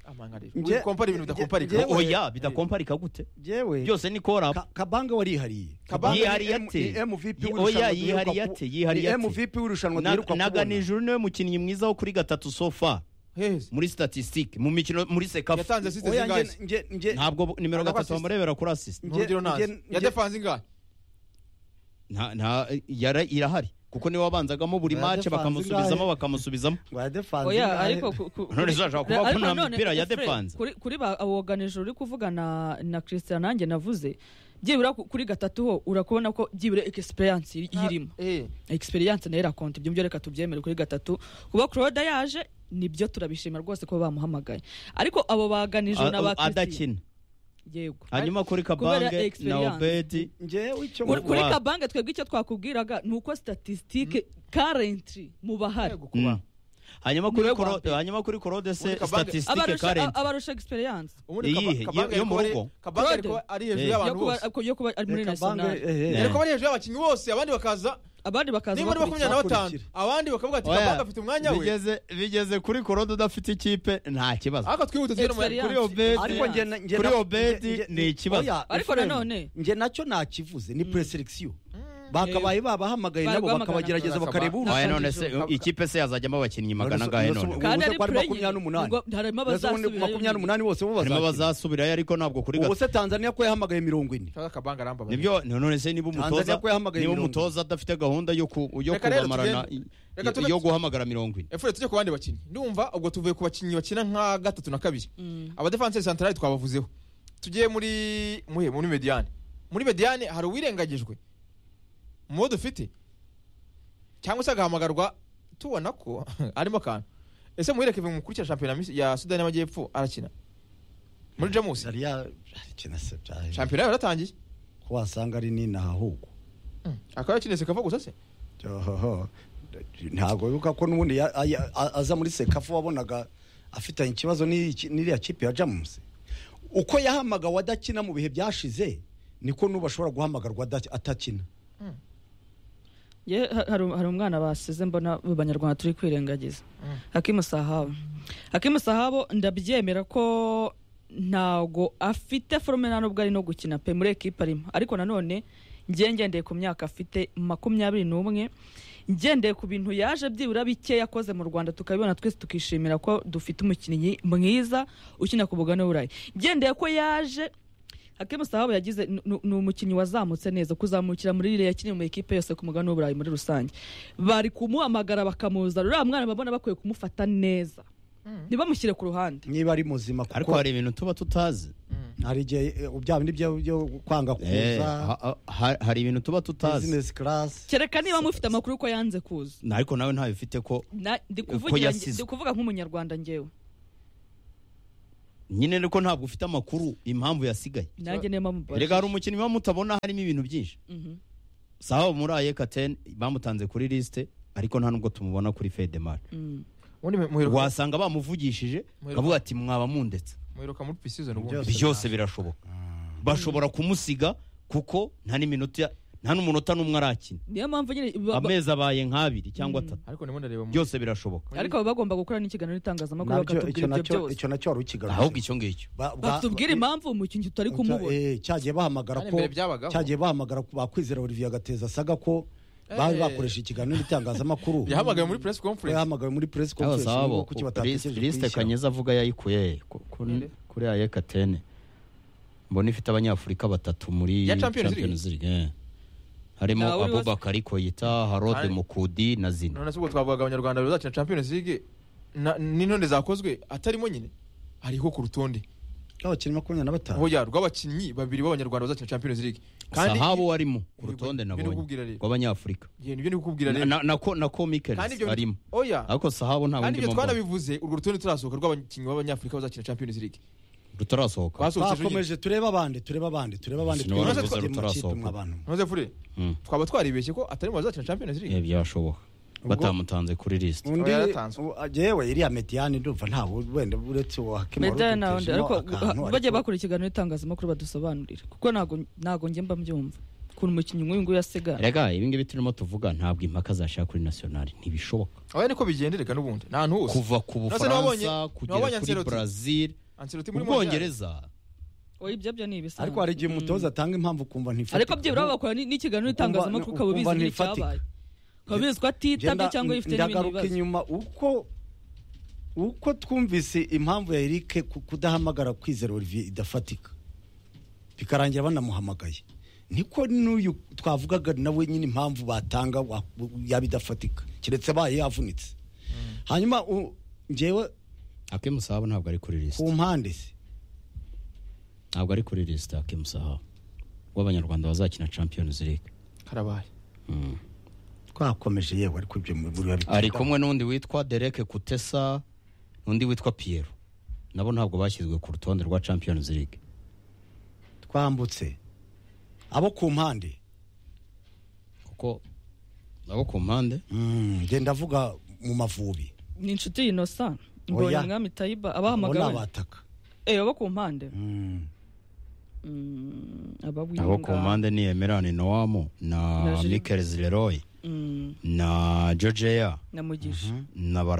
amanga rero uri Nge- kompara ibintu nge- bidakomparika ngewe- oya bidakomparika gute yewe byose ni korapu Ka- kabanga warihariye Kabanga yihariye ni M- ate? ni MVP Ye- w'irushanwa oya, duheruka yihariye ku- ate? Yihariye ni ate? MVP w'irushanwa Na- duheruka na kubona ganijuru niwe mukinnyi mwiza wo kuri gatatu sofa hezi muri statistique mu mikino muri sekafu yatanze asiste oya zingahe nge nge nge ntabwo bo- nimero Ntabwo gatatu assist. bamurebera kuri asisite nge- n'urugero ntazi nge- ya nge- defanse ingahe nta nta yara irahari kuko niwe wabanzagamo buri Oya, mace defanse bakamusubizamo ingahe? bakamusubizamo wa defense oya ingahe? ariko ku- ku- None zashaka kuvuga ko ariko nta nanone, mipira ya Efre, defense. kuri kuri ba aboganije uri kuvuga na na Christian nanjye navuze byibura ku- kuri gatatu ho urakubona ko byibura experience iri- irimo eh experience nayo irakonta ibyo byo reka tubyemere kuri gatatu kuba Claude yaje nibyo turabishima rwose ko bamuhamagaye ariko abo baganije na ba A- Christian adakina yego hanyuma kuri kubera kabange na experience. obedi ngewe icyo kuri, kuri Wa- kabange twebwe icyo twakubwiraga ni uko statistique currently mu bahari Mm. hanyuma kuri Niwe wa Koro- mbere. hanyuma kuri korode se Muri Kabange. statistique abarusha current abarusha experience ubundi Iyihe? Kaba- Kabange Yo mu ariko ari- rugo? kabange ariko Claude? ari hejuru Eh. yo y'abantu kuba, bose ko- yo kuba ari muri kabanga national eh, eh. ariko ari hejuru y'abakinnyi bose abandi bakaza abandi bakaza nimba ari makumyabiri na batanu abandi bakavuga ati Oya, kabange afite umwanya we bigeze bigeze kuri korode udafite ikipe nta kibazo ariko twihute tugere mu Experience. kuri obedi ariko nge na- nge kuri na- obedi nge- nge- ni ikibazo. oya, Ariko Ephraim, nanone- nge nacyo nakivuze ni preselekisiyo bakabaye babahamagaye Bari nabo guhamagara. bakabagerageza bakareba Barasaba. Oya, urushyi none se ikipe se yazajyamo abakinnyi magana angahe none kandi ari ubu ari playing makumyabiri n'umunani ngo harimo Mbese ubundi abazasubirayo makumyabiri n'umunani bose bo harimo bazakina abazasubirayo ariko ntabwo kuri ubu gatatu se tanzania ko yahamagaye mirongo ine kabange kabange arambabara nibyo none se niba umutoza Tanzania ko yahamagaye niba mirongo ine. umutoza adafite gahunda yo ku- yo Reka rero kubamarana tugende. Reka tugende. yo guhamagara mirongo ine efure tujye ku bandi bakinnyi ndumva ubwo tuvuye ku bakinnyi bakina nka gatatu na kabiri abadefanseri santarari twabavuzeho tugiye muri muhe muri mediyane muri mediyane hari uwirengagijwe mu bo dufite cyangwa se agahamagarwa tubona ko arimo akantu ese muhere kevin mukurikira shampiyona misi- ya sudani y'amajyepfo arakina muri jamusi yari yakina se byaje shampiyona yayo yaratangiye ko wasanga ari nina ahubwo akaba yakiniye sekava gusa se Ohoho. ntabwo wibuka ko n'ubundi ya- ya- a- aza muri sekafu wabonaga afitanye ikibazo n'iki- n'iriya kipe ya jamusi uko yahamagawe adakina mu bihe byashize niko n'ubu ashobora guhamagarwa adaki- atakina Ye, ha- hari hari umwana basize mbona mu banyarwanda turi kwirengagiza hakimu sahabo hakimu sahabo ndabyemera ko ntago afite forume nta nubwo ari no gukina pe muri ekipa arimo ariko nanone ngiye ngendeye ku myaka afite makumyabiri n'umwe ngendeye ku bintu yaje byibura bike yakoze mu rwanda tukabibona twese tukishimira ko dufite umukinnyi mwiza ukina ku bugano burayi ngendeye ko yaje Hakim Sahabo yagize ni- ni- ni umukinnyi wazamutse neza kuzamukira muri rire yakiniye mu ikipe yose ku mugabane w'uburayi muri rusange bari kumuhamagara bakamuzana uriya mwana babona bakwiye kumufata neza ntibamushyire ku ruhande niba ari muzima kuko ariko hari ibintu tuba tutazi hari igihe eh, bya bindi byo- byo kwanga Eh, kuza ha- ha- hari ibintu tuba tutazi business class kereka niba mufite amakuru ko yanze kuza Na- ariko nawe ntayo ufite ko Na- ndi Ko kuvugira- yasize. ndi kuvuga nk'umunyarwanda ngewe nyine ariko ntabwo ufite amakuru impamvu yasigaye nanjye niyo mpamvu erega hari umukinnyi baba mutabona harimo ibintu byinshi Mhm. sawa muri ayekateni bamutanze kuri lisite ariko nta nubwo tumubona kuri fedemari Mm. ubundi mu- muheruka- wasanga bamuvugishije akavuga ati mwaba mundetse muheruka muri pisizoni ubundi Byose byose birashoboka bashobora kumusiga kuko nta n'iminota nta n'umunota n'umwe arakina niyo mpamvu nyine ba- ba- amezi abaye nk'abiri cyangwa atatu ariko ndimo ndareba mu- byose birashoboka ariko baba bagomba gukora n'ikiganiro n'itangazamakuru nabyo icyo bakatubwira ibyo nacyo byose icyo nacyo wari ahubwo ukigarutse icyo ngicyo Ba- ba- batubwira impamvu umukinnyi tutari kumubona Eh, cyagiye bahamagara Kandi ko mbere byabagaho. cyagiye bahamagara ko bakwizera Olivier Gateza asaga ko bari Eh. bakoresha ikiganiro n'itangazamakuru yahamagaye muri press conference yahamagawe muri press Aba conference Sahabo, ngo kuki batatekereje lisite kuyishyira. kanyeza avuga yayikuye he? Ku- ku- kuri ayekateni mbona ifite abanyafurika batatu muri Ya Champions League? League, eh. harimo Ntawe uriho se? abubakari koyita harode Ari- mukudi na zina none se ubwo twavugaga abanyarwanda bazakina champions league na- n'intonde zakozwe atarimo nyine hariho ku rutonde abakinnyi makumyabiri na batanu oya rw'abakinnyi babiri b'abanyarwanda bazakina champions league sahabu warimo ku rutonde ibyo nabonye nikubwira rero. rw'abanyafurika Ye, nibyo ndikubwira Na- rero na- na ko- na ko kandi mikelis ibyo arimo oya ariko sahabu nta kandi wundi ibyo mpamvu twarabivuze urwo rutonde turasohoka rw'abakinnyi b'abanyafurika bazakina champions league rutarasohoka twasohotse ejo nyine bakomeje turebe abandi turebe abandi turebe abandi Sinabona turebe gusa abandi mu rutarasohoka. makipe mwa bantu. ntuze fure Mm. twaba twaribeshye ko atarimo bazakina champions Eh, league byashoboka batamutanze kuri lisite undi yaratanzwe. u- yewe iriya mediyani ndumva ntawe wenda uretse uwa Hakim wari medani nawe ubitejemo ariko akantu, ha- bajye bakora ikiganiro n'itangazamakuru badusobanurira kuko ntago ntago njye mba mbyumva ukuntu umukinnyi nk'uyu nguyu asigara rega ibi ngibi turimo tuvuga ntabwo impaka zashaka kuri nasiyonari ntibishoboka oya niko bigendereka n'ubundi nta hantu hose kuva ku Nase nabonye- bufaransa kugera nabonye kuri Ancelotti. brazil Ancelotti muri Montreal. ubwongereza oya ibyo byo ni ibisanzwe ariko hari igihe umutoza atanga impamvu ukumva Mm. ariko byibura bakora ni- n'ikiganiro n'itangazamakuru ukaba ubizi ukumva ntifatika. n'icyabaye ukaba ubizi ko atitabye Ngenda- cyangwa yifite n'ibindi ndagaruka bibazo inyuma uko uko twumvise impamvu ya Eric ku- kudahamagara kwizera Olivier idafatika bikarangira banamuhamagaye niko n'uyu twavugaga nawe nyine impamvu batanga wa- yaba idafatika keretse abaye yavunitse hanyuma u- njyewe akemusahabu ntabwo ari kuri lisite ku mpande se ntabwo ari kuri lisite akemusahabu w'abanyarwanda bazakina champions league karabaye Mm. twakomeje yewe ariko ibyo muri ari kumwe n'undi witwa dereke kutesa n'undi witwa piyero nabo ntabwo bashyizwe ku rutonde rwa champions league twambutse abo ku mpande kuko nabo ku mpande Mm, ngenda avuga mu mavubi ni inshuti yinosa mbonye Oya. umwami tayiba abo ni abahamagawe abataka eyo bo ku mpande Mm. Mm, ababwiye abo ku ngaho. mpande ni emerani nowamu na Na Gilles- mikels leroy Mm, na georgeya na mugisha na bara